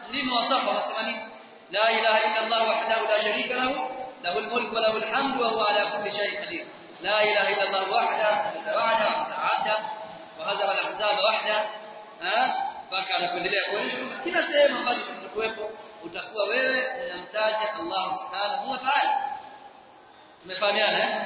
ndimo wasafa wanasema nini la ilaha illa Allah wahdahu la sharika lahu lahu al-mulku wa lahu al-hamdu wa huwa ala kulli shay'in qadir la ilaha illa Allah wahdahu wahda wa sa'ada wa hadha al-ahzab wahda mpaka anapendelea kuonyesha kwamba kila sehemu ambazo tutakuwepo utakuwa wewe unamtaja Allah subhanahu wa ta'ala tumefahamiana eh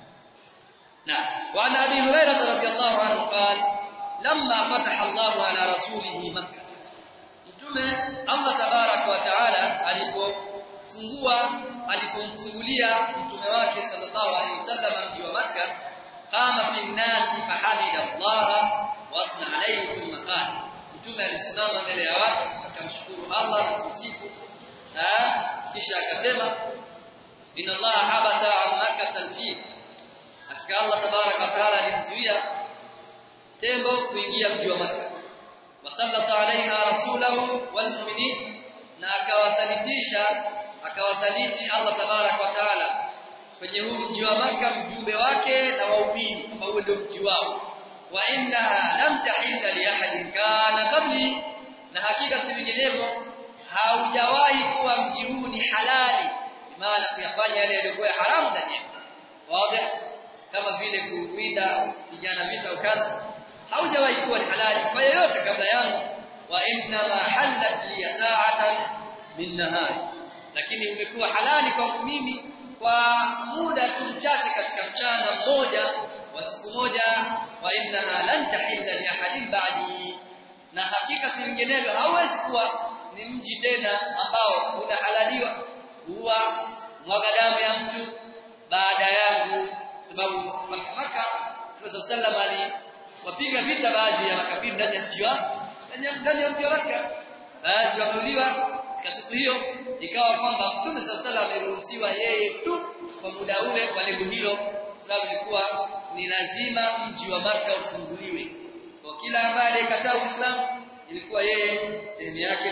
نعم وعن ابي هريره رضي الله عنه قال لما فتح الله على رسوله مكه mtume Allah tabarak wa taala alipofungua alipomfungulia mtume wake sallallahu alaihi wasallam mji wa Makka qama fi nnasi fahamida Allah wa athna alayhi thumma qala mtume alisimama mbele ya watu akamshukuru Allah na kusifu kisha akasema inna Allah habata an makkah al-fil hakika Allah tabarak wa taala alimzuia tembo kuingia mji wa Makka wasallata alaiha rasulahu walmu'minin na akawasalitisha akawasaliti Allah tabarak wa taala kwenye huu mji wa Makka mjumbe wake na waumini ambao ndio mji wao wa innaha lam tahilla li ahadin kana qabli na hakika si vinginevyo haujawahi kuwa mji huu ni halali maana kuyafanya yale yaliyokuwa haramu ndani yake wazi kama vile kuwinda vijana vita ukaza haujawahi kuwa ni halali kwa yeyote kabla yangu wa inna ma halat li sa'atan min nahari lakini umekuwa halali kwangu mimi kwa muda tu mchache katika mchana mmoja wa siku moja wa innaha lan tahilla li ahadin ba'di na hakika si vinginevyo hauwezi kuwa ni mji tena ambao unahalaliwa huwa mwaga damu ya mtu baada yangu sababu Makka Mtume sallam aliwapiga vita baadhi ya makabila ndani ya mji wa ndani ya mji wa Makka baadhi wameuliwa katika siku hiyo ikawa kwamba Mtume sallam ameruhusiwa yeye tu kwa muda ule kwa lengo hilo sababu ilikuwa ni lazima mji wa Makka ufunguliwe kwa kila ambaye alikataa Uislamu ilikuwa yeye sehemu yake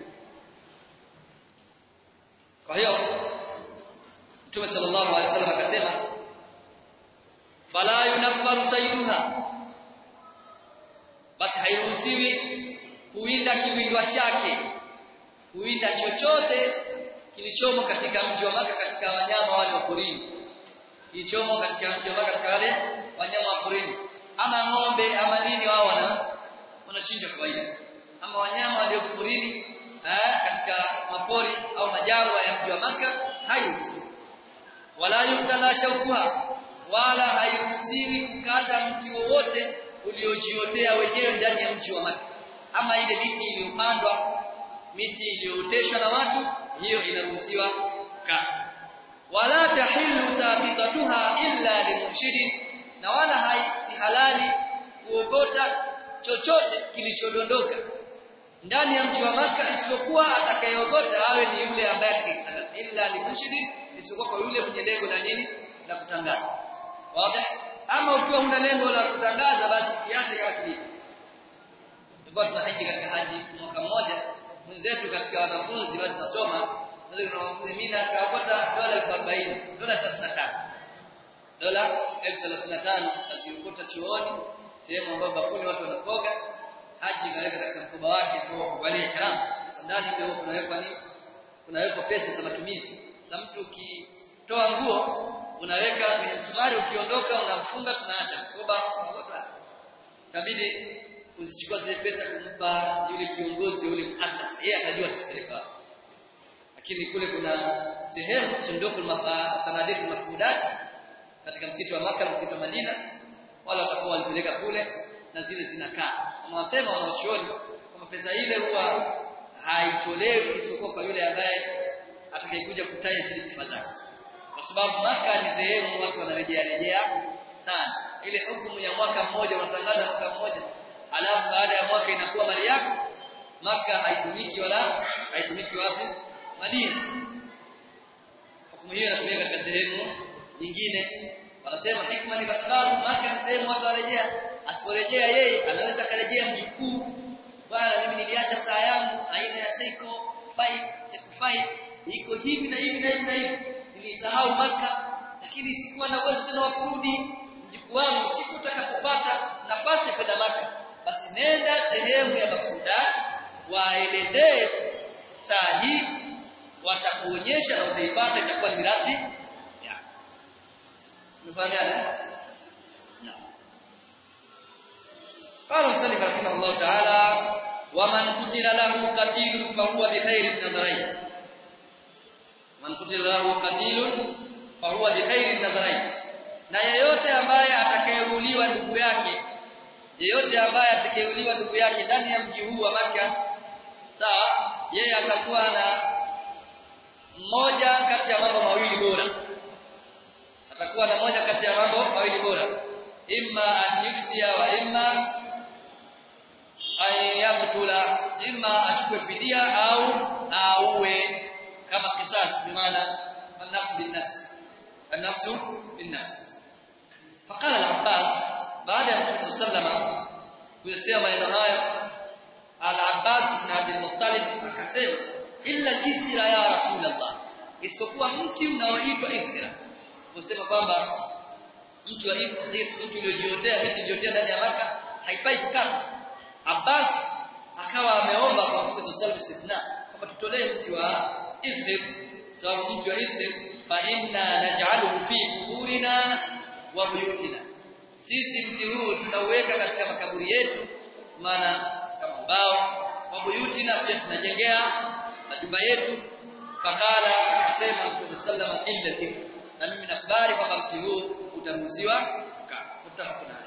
kwa hiyo Mtume sallallahu alaihi wasallam akasema fala yunaffaru sayruha basi hairuhusiwi kuwinda kiwindwa chake kuwinda chochote kilichomo katika mji wa Maka katika wanyama wale wa porini kilichomo katika mji wa Maka katika wale wanyama wa porini ama ng'ombe ama nini wao wana wanachinja kawaida ama wanyama walio porini katika mapori au majangwa ya mji wa Maka hairuhusiwi wala yuktala shaukuha wala hairuhusiwi kukata mti wowote uliojiotea wenyewe ndani ya mji wa Makka ama ile miti iliyopandwa miti iliyooteshwa na watu hiyo inaruhusiwa kukata wala tahillu saqitatuha illa limunshidin na wala si halali kuogota chochote kilichodondoka ndani ya mji wa Makka isipokuwa atakayeogota awe ni yule ambaye atakayetangaza illa limunshidin isipokuwa kwa yule mwenye lengo la nini la kutangaza wazi ama ukiwa huna lengo la kutangaza basi kiache kama kilivyo tulikuwa tunahaji katika haji mwaka mmoja mwenzetu katika wanafunzi bado tunasoma mimi na kaokota dola 40 dola 35 dola 1035 naziokota chuoni sehemu ambayo bafuni watu wanakoga haji inaweka katika mkoba wake kwa kuvalia ihram sasa ndani ndio kunawekwa nini kunawekwa pesa za matumizi sasa mtu ukitoa nguo unaweka kwenye msumari ukiondoka unamfunga tunaacha mkoba kabidi usichukue zile pesa kumpa yule kiongozi yule muasasa yeye atajua atapeleka lakini kule kuna sehemu sunduku sanadiku mafudati katika msikiti wa maka msikiti wa Madina wala watakuwa walipeleka kule na zile zinakaa wanasema wanachuoni kwamba pesa ile huwa haitolewi isipokuwa kwa yule ambaye atakayekuja kutaja zile sifa zake kwa sababu maka ni sehemu watu wanarejea rejea sana ile hukumu ya mwaka mmoja unatangaza mwaka mmoja alafu baada ya mwaka inakuwa mali yako maka haitumiki wala haitumiki wapi Madina hukumu hiyo inatumika katika sehemu nyingine wanasema hikma ni kwa sababu maka ni sehemu watu warejea asiporejea yeye anaweza karejea mjukuu bwana mimi niliacha saa yangu aina ya Seiko 5 Seiko 5 iko hivi na hivi na hivi na hivi nilisahau maka lakini sikuwa na uwezo tena wa kurudi mjukuu wangu siku utakapopata nafasi ya kwenda maka basi nenda sehemu ya mafundati waelezee saa hii watakuonyesha na utaipata itakuwa ni mirathi yako mfahamiana قال المصنف رحمه الله تعالى ومن قتل له قتيل فهو بخير النظرين من قتل له قتيل فهو بخير النظرين na yeyote ambaye atakayeuliwa ndugu yake yeyote ambaye atakayeuliwa ndugu yake ndani ya mji huu wa Makka sawa yeye atakuwa na mmoja kati ya mambo mawili bora atakuwa na moja kati ya mambo mawili bora imma an yufdia wa imma an yaqtula imma achukue fidia au auwe kama kisas bimaana an-nafs bin-nafs an-nafs bin-nafs faqala al-abbas baada ya mtume sallama kuyasema maneno hayo al-abbas ibn abd al-muttalib akasema illa ithra ya rasulullah isipokuwa mti unaoitwa ithra kusema kwamba mtu wa mtu uliojiotea miti iliotea ndani ya maka haifai kukata Abbas akawa ameomba kwa Mtume sallallahu alaihi wasallam kwamba tutolee mti wa Ithrib sababu mti wa Ithrib fa inna naj'aluhu fi quburina wa buyutina sisi mti huu tunauweka katika makaburi yetu maana kama mbao wa buyutina pia tunajengea majumba yetu fakala akasema Mtume sallallahu alaihi wasallam illa na mimi nakubali kwamba mti huu utaruhusiwa kutafuna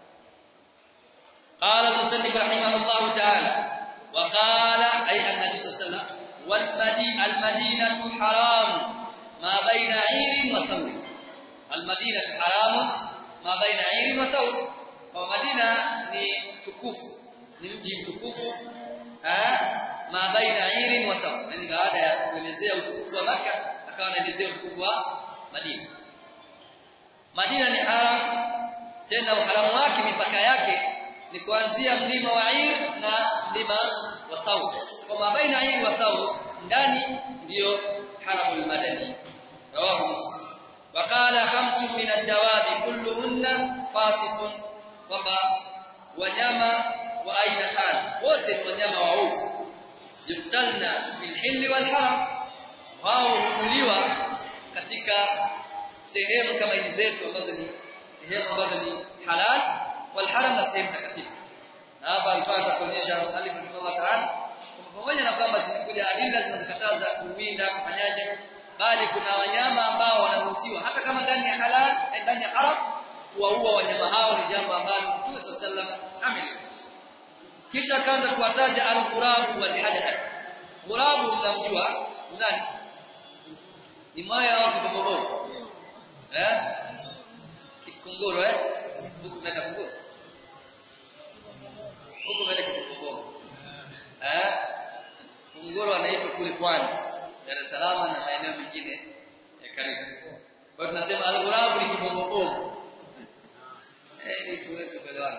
قال المصنف رحمه الله تعالى وقال أي النبي صلى الله عليه وسلم والمدينة المدينة حرام ما بين عير وثور المدينة حرام ما بين عير وثور ومدينة ni tukufu ni mji mtukufu ma baina irin wa thawr yani baada ya kuelezea utukufu wa Makka akawa anaelezea utukufu wa Madina Madina ni haram tena uharamu wake mipaka yake ni kuanzia mlima wa Ir na mlima wa Thawr. Kwa mabaina Ir wa Thawr ndani ndiyo haramul madani. Rawahu Muslim. Waqala khamsun min ad-dawabi kulluhunna fasiqun kwamba wanyama wa aina tano wote ni wanyama waovu yuktalna fil hilli wal haram wao huuliwa katika sehemu kama hizi zetu ambazo ni sehemu ambazo ni halal wal haram na sehemu takatifu na hapa alipata kuonyesha alif Allah ta'ala pamoja na kwamba zimekuja adila zinazokataza kuwinda kufanyaje bali kuna wanyama ambao wanaruhusiwa hata kama ndani ya halal ndani ya haram kuwaua wanyama hao ni jambo ambalo Mtume sallallahu alaihi kisha kaanza kuwataja al-ghurab wal hadad ghurabu mnamjua nani ni moyo au kiboboro eh kikunguru eh huku mnaenda kunguru huku mnaenda kikunguru eh kunguru anaitwa kule pwani Dar es Salaam na maeneo mengine ya karibu kwa hiyo tunasema al-ghurab ni kiboboro eh ni tuweze kuelewana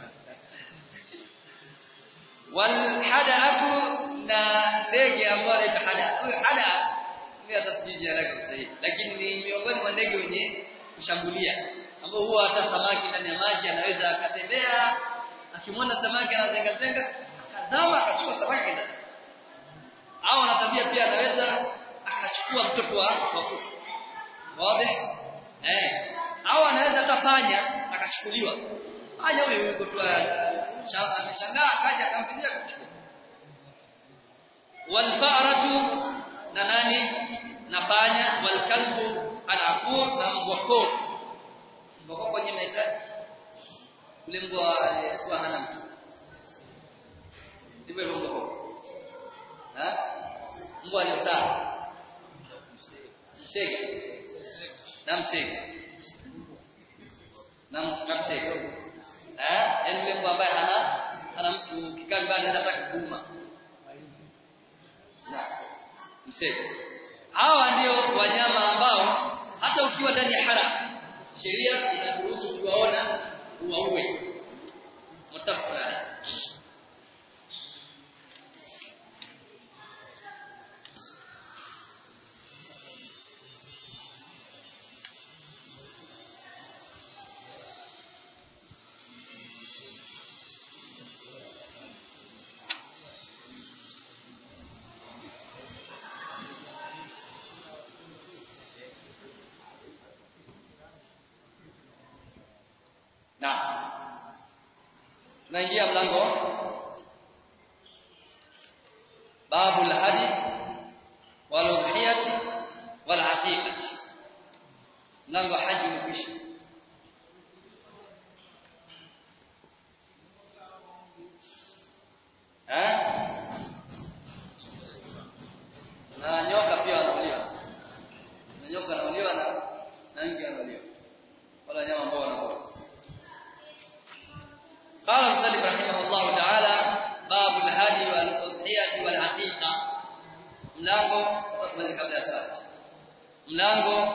wal hadaatu na ndege ambao anaitwa hada huyo hada ni atasijiji haraka sahihi lakini ni miongoni mwa ndege wenye kushambulia ambao huwa hata samaki ndani ya maji anaweza akatembea akimwona samaki anazenga zenga akazama akachukua samaki ndani au ana tabia pia anaweza akachukua mtoto wa kuku wazi eh au anaweza hata panya akachukuliwa panya huyo yuko tu ameshangaa akaja akampigia kuchukua walfaratu na nani na panya walkalbu alaqur na mbwa koo mbwa koo kwenye meta ule mbwa alikuwa hana mtu ndivyo mbwa koo ha mbwa aliosaa msege na msege na msege eh yani yule mbwa ambaye hana hana mtu kikaa nyumbani anaweza hata kuuma msege hawa ndio wanyama ambao hata ukiwa ndani ya haram sheria inaruhusu kuwaona uwaue mutafaqun tunaingia mlango babu al-hadi wal udhiyati wal aqiqati mlango haji umekwisha eh na nyoka pia wanauliwa na nyoka wanauliwa na na nge wanauliwa wala nyama ambao wanakula قال المسلم رحمه الله تعالى باب الهدي والأضحية والعقيقة mlango tuanze kabla ya swali mlango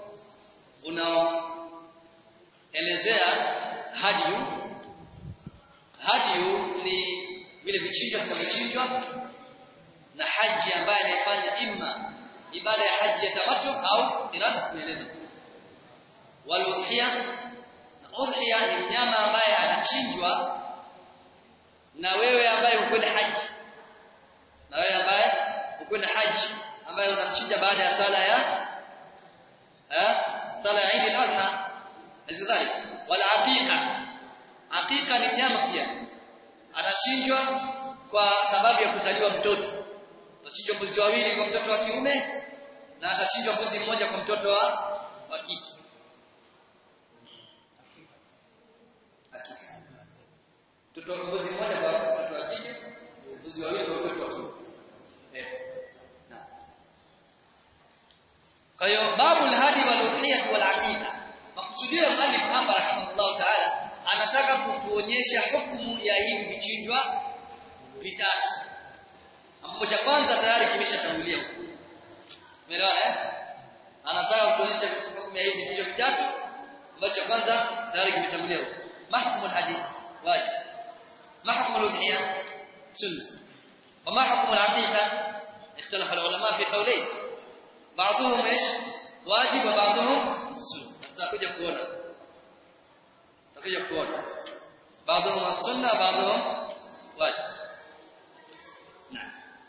unaoelezea hadiyu hadiyu ni vile vichinjwa vinavyochinjwa na haji ambaye anayefanya imma ibada ya haji ya tamattu au irada kueleza wal udhiya na udhiya ni mnyama ambaye anachinjwa na wewe ambaye ukwenda haji na wewe ambaye ukwenda haji ambaye unamchinja baada ya sala ya eh sala ya Eid al-Adha azidhalik wal aqiqa aqiqa ni mnyama pia atachinjwa kwa sababu ya kuzaliwa mtoto atachinjwa mbuzi wawili kwa mtoto wa kiume na atachinjwa mbuzi mmoja kwa mtoto wa wa kike mtoto mbuzi mmoja kwa mtoto wa kike mbuzi wawili kwa mtoto wa kiume kwa hiyo babu al-hadi wal udhiyah wal aqiqa makusudio ya mallif hapa rahimahullah ta'ala anataka kutuonyesha hukumu ya hivi vichinjwa vitatu ambapo cha kwanza tayari kimeshatangulia umeelewa eh anataka kutuonyesha hukumu ya hivi vichinjwa vitatu ambacho cha kwanza tayari kimetangulia mahkumul hadi wajib mahkumul udhiyah sunna wa mahkumul aqiqa اختلف العلماء في قولين بعضهم ايش واجب وبعضهم سنه tutakuja kuona tutakuja kuona بعضهم sunna بعضهم واجب نعم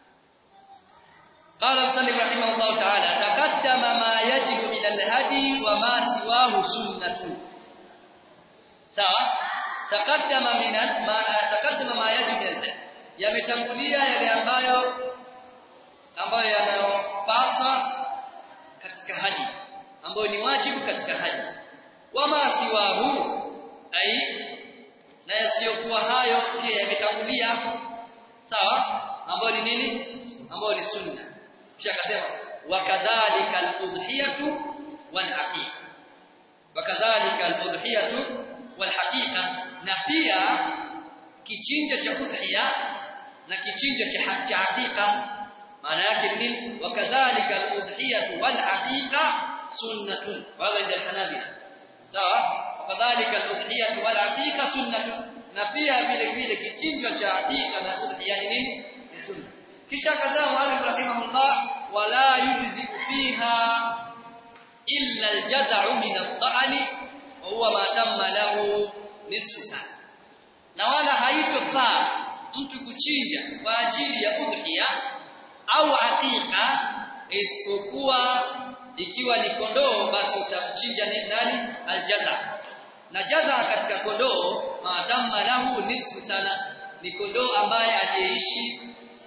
قال المسلم رحمه الله تعالى تقدم ما يجب من الهدي وما سواه سنة sawa تقدم من ما تقدم ما يجب من الهدي yametangulia yale ambayo ambayo yanayopaswa katika haji ambayo ni wajibu katika haji wama siwahu ai na yasiyokuwa hayo pia yametangulia sawa ambayo ni nini ambayo ni sunna kisha akasema wakadhalika al-udhiyatu wal-haqiqa wakadhalika al-udhiyatu wal-haqiqa na pia kichinja cha udhiya na kichinja cha cha haqiqa maana yake ni nini wakadhalika al-udhiyatu wal-haqiqa sunnatun wala inda hanabila sawa wakadhalika al-udhiyatu wal-haqiqa sunnatun na pia vile vile kichinjwa cha haqiqa na udhiya ni nini ni sunna kisha akasema mwalimu rahimahullah wala yujzi fiha illa al-jaz'u min ad-da'ni wa huwa ma tamma lahu nisfu sana na wala haitofaa mtu kuchinja kwa ajili ya udhiya au aqiqa isipokuwa ikiwa ni kondoo basi utamchinja ni nani aljaza na jaza katika kondoo maadamma lahu nisfu sana ni kondoo ambaye aliyeishi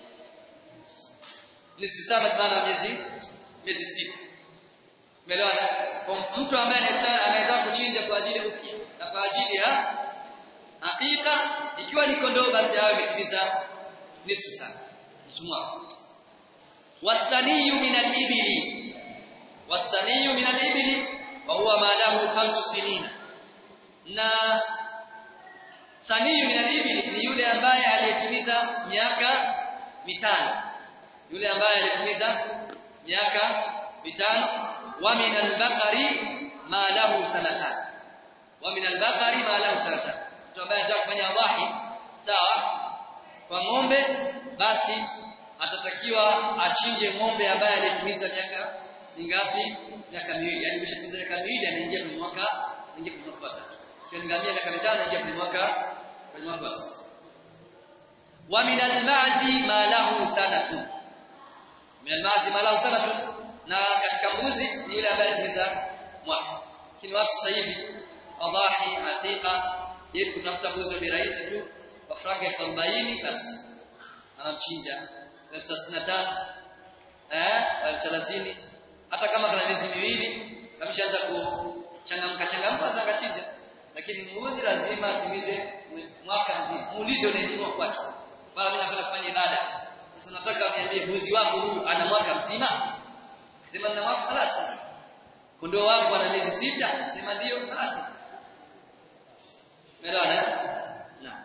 nisfu sana maana miezi miezi sita umeelewana kwa mtu ambaye anaweza kuchinja kwa ajili ya na kwa ajili ya hakika ikiwa ni kondoo basi awe ametimiza nisfu sana msumwa wasaniyu min al-ibli wasaniyu min al-ibli wa huwa ma lahu khamsu sinina na saniyu min al-ibli ni yule ambaye aliyetimiza miaka mitano yule ambaye aliyetimiza miaka mitano wa min al-baqari ma lahu sanatan wa min al-baqari ma lahu sanatan mtu ambaye anataka kufanya dhahi sawa kwa ng'ombe basi atatakiwa achinje ng'ombe ambaye alitimiza miaka mingapi miaka miwili yani kishatimiza miaka miwili anaingia kwenye mwaka anaingia kwenye mwaka wa tatu kwa ngamia miaka mitano anaingia kwenye mwaka kwenye mwaka wa sita wa min al-ma'zi ma lahu sanatun min al-ma'zi ma lahu sanatun na katika mbuzi ni yule ambaye alitimiza mwaka lakini watu sasa hivi wadhahi aqiqa ili kutafuta mbuzi ni rahisi tu kwa franka elfu arobaini basi anamchinja elfu thelathini na tano eh elfu thelathini hata kama kana miezi miwili ameshaanza kuchangamka changamka sasa akachinja lakini mbuzi lazima atimize mwaka mzima muulize unainunua kwake bado mimi napenda kufanya ibada sasa nataka uniambie mbuzi wangu huyu ana mwaka mzima sema na mwaka خلاص kondoo wangu ana miezi sita sema ndio خلاص Umeelewana? Naam.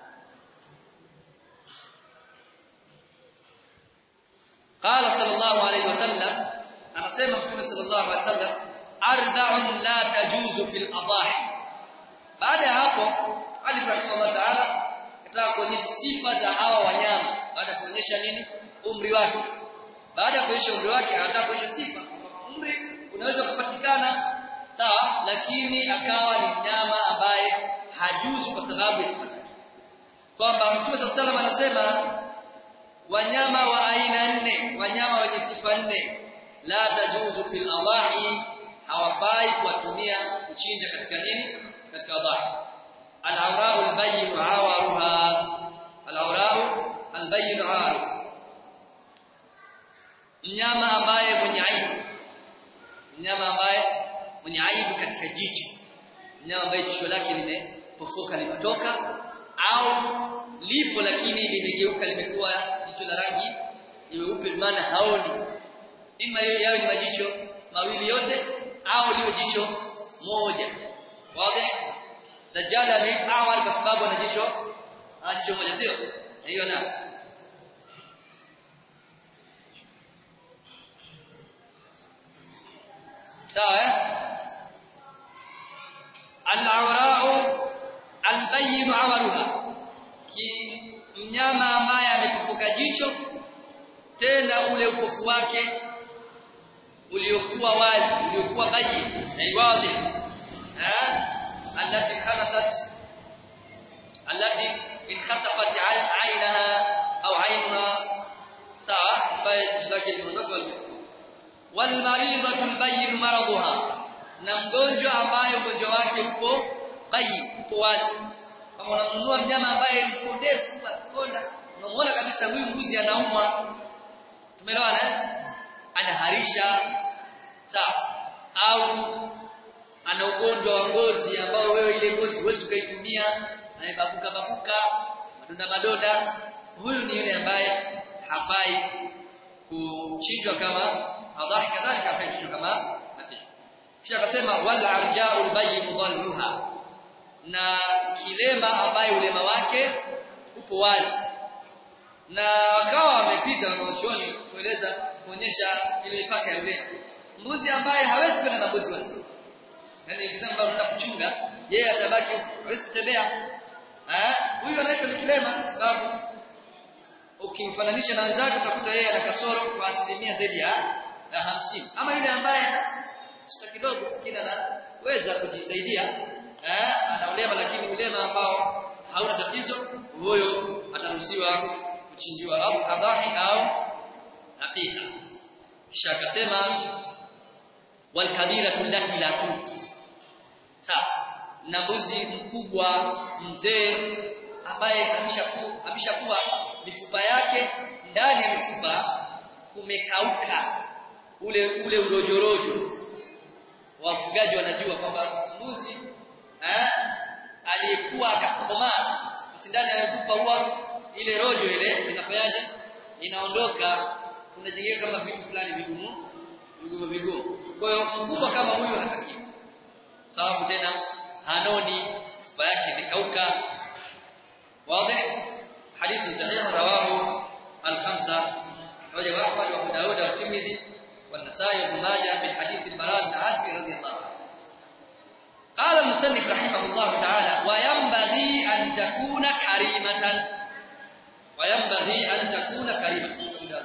قال صلى الله عليه وسلم anasema mtume sallallahu alaihi wasallam arba'un la tajuzu fil adahi baada ya hapo Ali rahimahullah ta'ala kataka kuonyesha sifa za hawa wanyama baada ya kuonyesha nini umri wake baada ya kuonyesha umri wake anataka kuonyesha sifa umri unaweza kupatikana sawa lakini akawa ni mnyama ambaye hajuzu kwa sababu ya sifa kwamba mtume sallallahu alaihi wasallam anasema wanyama wa aina nne wanyama wenye sifa nne la tajuzu fil adahi hawafai kuwatumia kuchinja katika nini katika adahi al-awra'u al-bayyin 'awaruha al-awra'u al-bayyin 'awaruha mnyama ambaye mwenye aibu mnyama ambaye mwenye aibu katika jicho mnyama ambaye jicho lake limepofuka limetoka au lipo lakini limegeuka limekuwa jicho la rangi nyeupe maana haoni ima hiyo yawe ni majicho mawili yote au liwe jicho moja wazi dajjala ni awali kwa sababu ana jicho ana jicho moja sio hiyo na sawa eh al-awra'u al-bayyin 'amaluha ki mnyama ambaye amepofuka jicho tena ule upofu wake uliokuwa wazi uliokuwa bayi na wazi eh allati khalasat allati inkhasafat aynaha au aynaha sawa ambaye lake limeondoka wal maridatu albayyin maraduha na mgonjwa ambaye ugonjwa wake uko bayi uko wazi kama unamnunua mnyama ambaye mko ndefu akonda unamuona kabisa huyu mbuzi anaumwa tumeelewana anaharisha sawa au ana ugonjwa wa ngozi ambao wewe ile ngozi huwezi ukaitumia amebabuka babuka madonda madonda huyu ni yule ambaye hafai kuchinjwa kama adhahi kadhalika hafai kuchinjwa kama hati kisha akasema wal arja'ul bayyin dhalluha na kilema ambaye ulema wake upo wazi na wakawa wamepita wanaochuoni kueleza kuonyesha ile mipaka ya ulema mbuzi ambaye hawezi kwenda na mbuzi wazi yani ukisema kwamba unataka kuchunga yeye atabaki hawezi kutembea eh huyu anaitwa ni kilema sababu ukimfananisha na wenzake utakuta yeye ana kasoro kwa asilimia zaidi ya ya hamsini ama yule ambaye sita kidogo lakini anaweza kujisaidia eh ana ulema lakini ulema ambao hauna tatizo huyo ataruhusiwa kuchinjiwa au adhahi au hakika kisha akasema wal kabiratu allati la tuti sawa na mbuzi mkubwa mzee ambaye ameshakuwa ameshakuwa mifupa yake ndani ya mifupa kumekauka ule ule urojorojo wafugaji wanajua kwamba mbuzi eh aliyekuwa akakomaa ndani ya mifupa huwa ile rojo ile inafanyaje inaondoka kunajengeka kama vitu fulani vigumu vigumu vigumu kwa hiyo mkubwa kama huyo hatakiwi sababu tena hanoni mifupa yake imekauka wazi hadithi sahihi rawahu al-khamsa rawahu Ahmad wa Abu Dawud wa Tirmidhi والنسائي وابن ماجه من حديث البراء بن عازب رضي الله عنه قال المصنف رحمه الله تعالى وينبغي أن تكون كريمة وينبغي أن تكون كريمة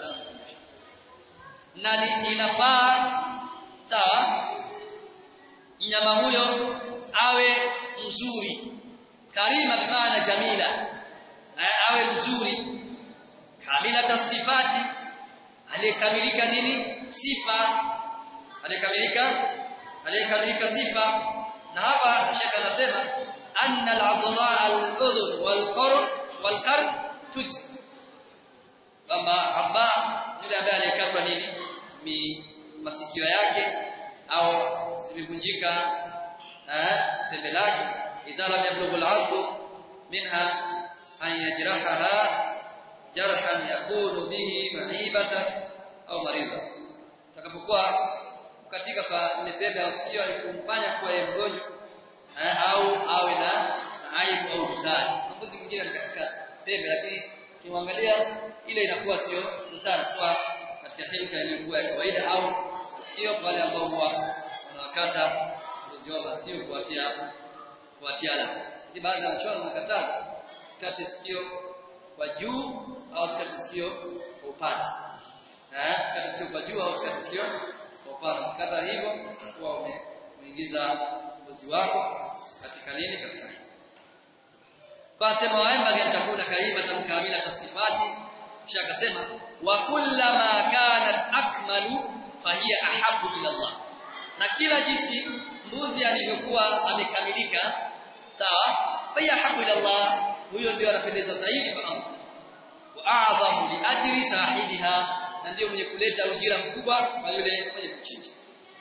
na inafaa sawa mnyama huyo awe mzuri karima bimaana jamila awe mzuri kamila tasifati aliyekamilika nini sifa aliyekamilika aliyekamilika sifa na hapa shaka anasema anna al-adla al-udhun wal-qurn wal qarn tujzi kwamba aba yule ambaye aliyekatwa nini mi masikio yake au imevunjika eh pembe lake idha lam yablughu al-'adlu minha an yajrahaha jarhan yakunu bihi ma'ibatan au maridha takapokuwa katika kwa ile pembe ya sikio alikumfanya kuwa yeye mgonjwa eh, au awe na aibu au dosari mbuzi mwingine ni katika pembe lakini kimwangalia ile inakuwa sio dosari kwa katika hilka iliyokuwa ya kawaida au sikio kwa wale ambao huwa wanawakata mbuzi wao sio kuwatia kuwatia alama hii baadhi ya wachoro wanakataa sikate sikio kwa juu au sikate sikio kwa upana eh sikate sikio kwa juu au sikate sikio kwa upana kata hivyo kwa umeingiza mbuzi wako katika nini katika hili kwa sema waemba yatakuna kaima tamkamila tasifati kisha akasema wa kullama kanat akmalu fahiya ahabbu ila Allah na kila jinsi mbuzi alivyokuwa amekamilika sawa fahiya ahabbu ila Allah huyo ndio anapendeza zaidi kwa Allah wa a'zamu li ajri sahibiha na ndio mwenye kuleta ujira mkubwa kwa yule mwenye kuchinja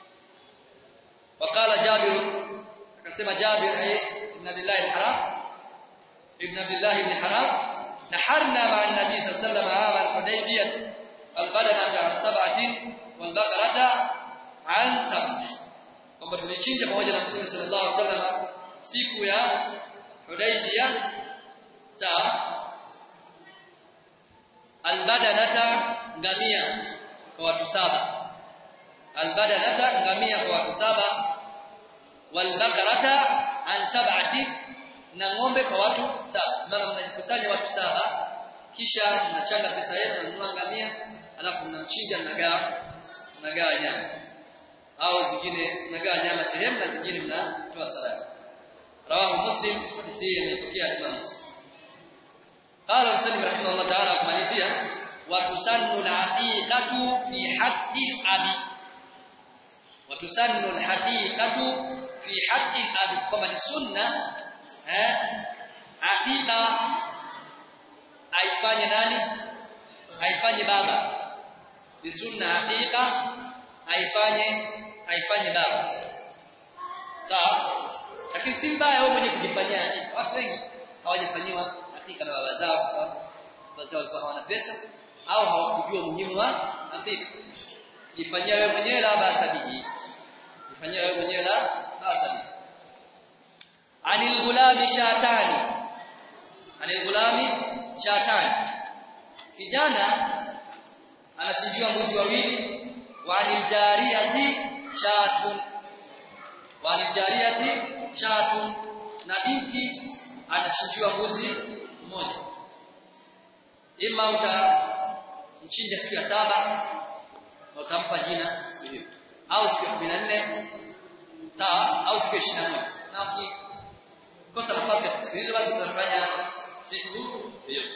وقال جابر akasema Jabir ay inna lillahi alharam ibn Abdullah ibn Haram naharna ma'a an-nabi sallallahu alayhi wasallam 'am al-Hudaybiyah al-badanata an sab'atin wal baqarata an sab'atin kwamba tulichinja pamoja na Mtume sallallahu alaihi wasallam siku ya Hudaybiyah sawa al-badanata ngamia kwa watu saba al-badanata ngamia kwa watu saba walbakarata an sab'ati na ng'ombe kwa watu saba maana mnajikusanya watu saba kisha mnachanga pesa yenu mnunua ngamia alafu mnamchinja mnagawa mnagawa nyama au zingine mnagawa nyama sehemu na zingine mnatoa sadaka rawahu muslim hadithi hii imetokea Imam Muslim قال مسلم رحمه الله تعالى kumalizia وتسن العقيقة في حق الأبي وتسن الحقيقة fi haqqi abi kwamba ni sunna eh hakika aifanye nani aifanye baba ni sunna hakika aifanye aifanye baba sawa lakini si mbaya wewe mwenye kujifanyia hakika watu wengi hawajafanyiwa hakika na baba zao sawa baba zao walikuwa hawana pesa au hawakujua muhimu wa hakika jifanyia wewe mwenyewe la basa bihi jifanyia wewe mwenyewe la basa anil gulami shatani anil gulami shatani kijana anachinjiwa mbuzi wawili wa anil jariyati shatun wa anil jariyati shatun na binti anachinjiwa mbuzi mmoja ima utamchinja siku ya saba na utampa jina siku hiyo au siku ya 14 sawa au siku ya 21 na ukikosa nafasi ya kusikiliza basi utafanya siku yoyote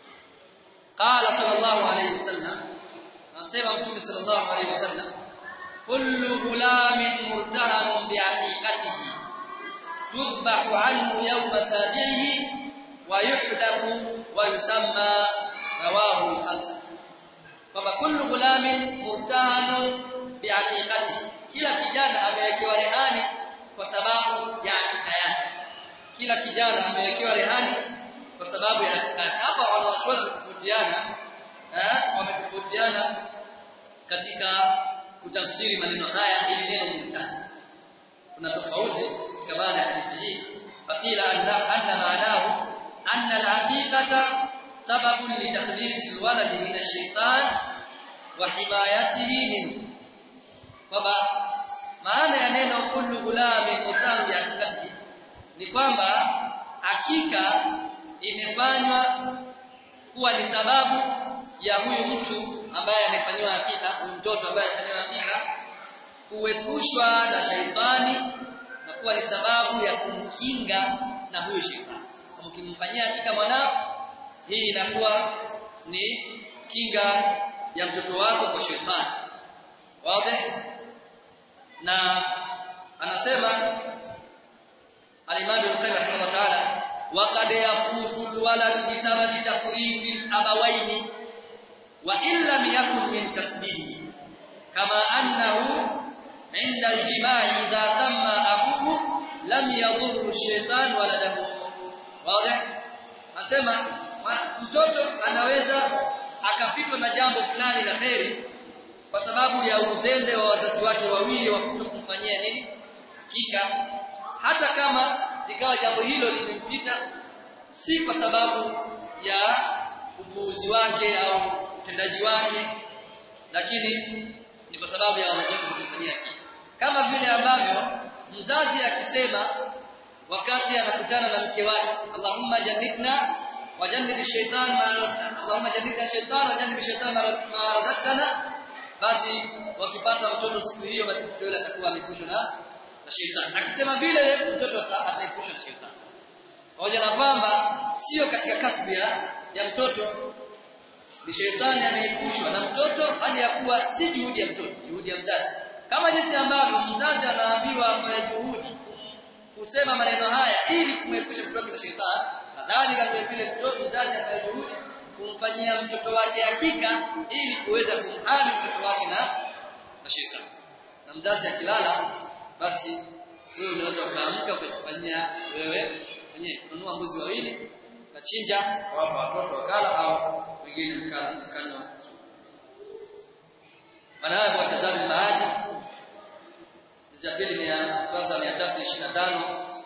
qala sallallahu alayhi wasallam anasema mtume sallallahu alayhi wasallam kullu gulamin murtahanun bi'aqiqatihi tudbahu anhu yawma sabihi wa yuhdaku wa yusamma rawahu al-khamsa kwamba kullu gulamin murtahanun bi'aqiqatihi kila kijana amewekewa rehani kwa sababu ya hakika yake kila kijana amewekewa rehani kwa sababu ya hakika yake hapa wanawachuoni wametofautiana eh wametofautiana katika kutafsiri maneno haya ili neno mtani kuna tofauti katika maana ya hadithi hii fakila anna anna maanahu anna al-haqiqata sababun li takhlis al-walad min ash-shaytan wa himayatihi minhu kwamba maana ya neno kullu gulami mutamu ya hakikati ni kwamba hakika imefanywa kuwa ni sababu ya huyu mtu ambaye amefanywa hakika huyu mtoto ambaye amefanywa hakika kuepushwa na shaitani na kuwa ni sababu ya kumkinga na huyo shaitani kama ukimfanyia hakika mwanao hii inakuwa ni kinga ya mtoto wako kwa shaitani wazi na anasema al-Imam Ibn Qayyim rahimahullah ta'ala وقد يفوت الولد بسبب تفريط الأبوين وإن لم يكن من كسبه كما أنه عند الجماع إذا سمى أبوه لم يضر الشيطان ولده واضح nasema mtoto anaweza akapitwa na jambo fulani la kheri kwa sababu ya uzembe wa wazazi wake wawili wa kumfanyia nini hakika hata kama likawa jambo hilo limempita si kwa sababu ya upuuzi wake au utendaji wake lakini ni kwa sababu ya wazazi wake kumfanyia hakika kama vile ambavyo mzazi akisema wakati anakutana na mke wake Allahumma jannibna wa jannib ash-shaytan ma Allahumma jannibna ash-shaytan wa jannib ash-shaytan ma razaqtana basi wakipata mtoto siku hiyo basi mtoto yule atakuwa amekushwa na na shetani akisema vile mtoto ataekushwa na shetani pamoja na kwamba sio katika kasbi ya, ya mtoto ni shetani anaekushwa na mtoto hali ya kuwa si juhudi ya mtoto juhudi ya mzazi kama jinsi ambavyo mzazi anaambiwa afanye juhudi kusema maneno haya ili kumwepusha mtoto na shetani kadhalika vile vile mtoto mzazi afanye juhudi kumfanyia mtoto wake hakika ili kuweza kumhami mtoto wake na na shetani na mzazi akilala basi wewe unaweza ukaamka ukajifanyia wewe mwenyewe kununua mbuzi wawili ukachinja wapa watoto wakala au wengine mkala mkanywa maana hapo watazame maadi za pili ni kurasa 325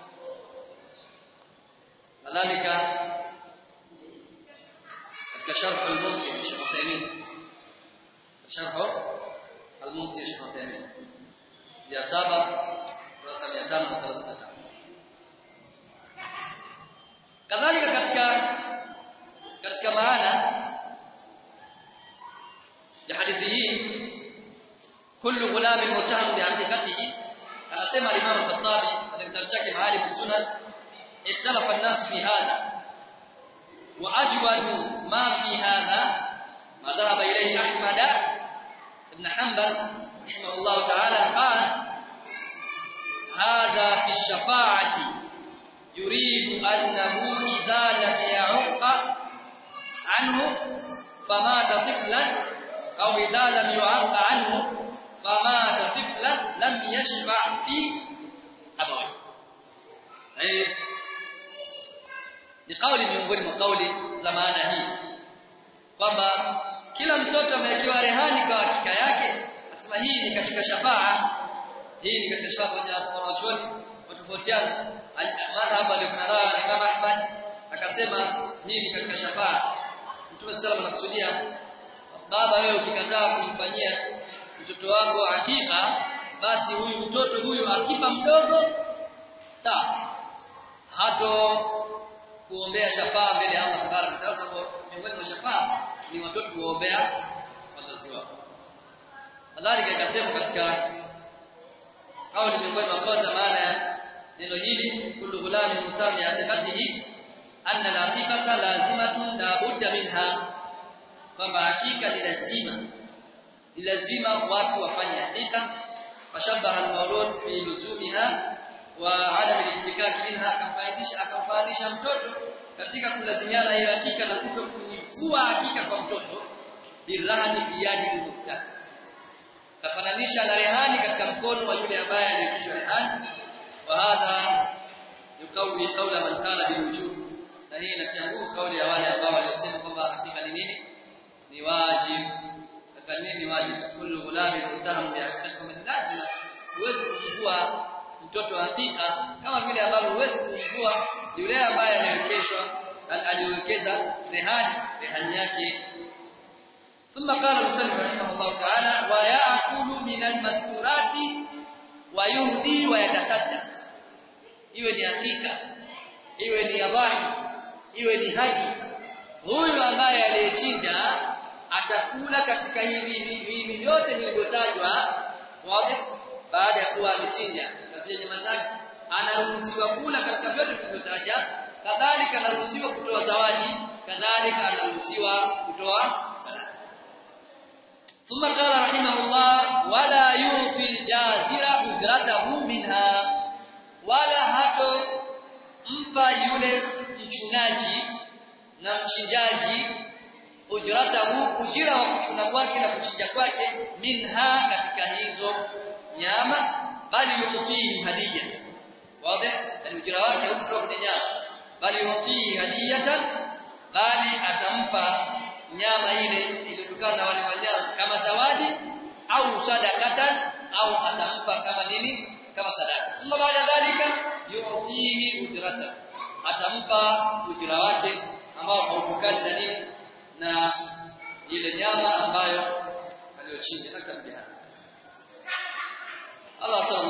kadhalika katika sharh al-mumti Sheikh Uthaymeen sharh al-mumti Sheikh Uthaymeen ya saba kurasa 535 kadhalika katika katika maana ya hadithi hii kullu ghulamin muttaham bihaqiqatihi anasema Imam Khattabi katika kitabu chake Maalim Sunan ikhtalafa an-nas fi hadha wa ajwadu ma fi hadha ma dhahaba ilayhi Ahmad ibn Hanbal rahimahullah ta'ala qala هذا في الشفاعة يريد أنه إذا لم يعق عنه فمات طفلا أو إذا لم يعق عنه فمات طفلا لم يشفع في أبويه أي ni kauli miongoni mwa kauli za maana hii kwamba kila mtoto amewekewa rehani kwa hakika yake nasema hii ni katika shafaa hii ni katika shafaa kwenye wanachuoni watofautiana madhhabu aliyokaraa Imam Ahmad akasema hii ni katika shafaa Mtume sallallahu anakusudia baba wewe ukikataa kumfanyia mtoto wako hakika basi huyu mtoto huyu akifa mdogo sawa hato kuombea shafaa mbele ya Allah tabaraka taala sababu miongoni mwa shafaa ni watoto kuombea wazazi wao kadhalika ikasema katika kauli miongoni mwa kwanza maana ya neno hili kullu ghulamin mutami atikatihi anna al-aqiqata lazimatun la budda minha kwamba hakika ni lazima ni lazima watu wafanye hakika fashabaha al-mawlud fi luzumiha wa adam al-ihtikak minha akamfaidisha akamfananisha mtoto katika kulazimiana hiyo hakika na kuto kuifua hakika kwa mtoto birahani biyadi al-mukta kafananisha na rehani katika mkono wa yule ambaye aliyekishwa rehani wa hadha yukawi qawla man kana bilwujub na hii inatia nguvu kauli ya wale ambao walisema kwamba hakika ni nini ni wajib hakika nini ni wajib kullu ghulamin mutaham bi hakika min lazima huwezi kumvua mtoto wa hakika kama vile ambavyo huwezi kumvua yule ambaye aliwekeshwa aliwekeza rehani rehani yake ثم قال المسلم رحمه الله تعالى ويأكل من المذكورات ويهدي ويتصدق iwe ni hakika iwe ni adhahi iwe ni haji huyu ambaye aliyechinja atakula katika hivi hivi vyote vilivyotajwa wazi baada ya kuwa amechinja na zile nyama zake anaruhusiwa kula katika vyote vilivyotaja kadhalika anaruhusiwa kutoa zawadi kadhalika anaruhusiwa kutoa sadaka ثم قال رحمه الله ولا يعطي الجازر اجرته منها wala hato mpa yule mchinaji na mchinjaji ujratahu ujira wa kuchuna kwake na kuchinja kwake minha katika hizo nyama bali yutii hadiya wazi yani ujira wake uko kwenye nyama bali yutii hadiyatan bali atampa nyama ile iliyotokana na wale wanyama kama zawadi au sadakatan au atampa kama nini kama sadaka thumma baada dhalika yu'tihi ujrata atampa ujira wake ambao hautokani na nini na ile nyama ambayo aliyochinja atamjia Allah sallallahu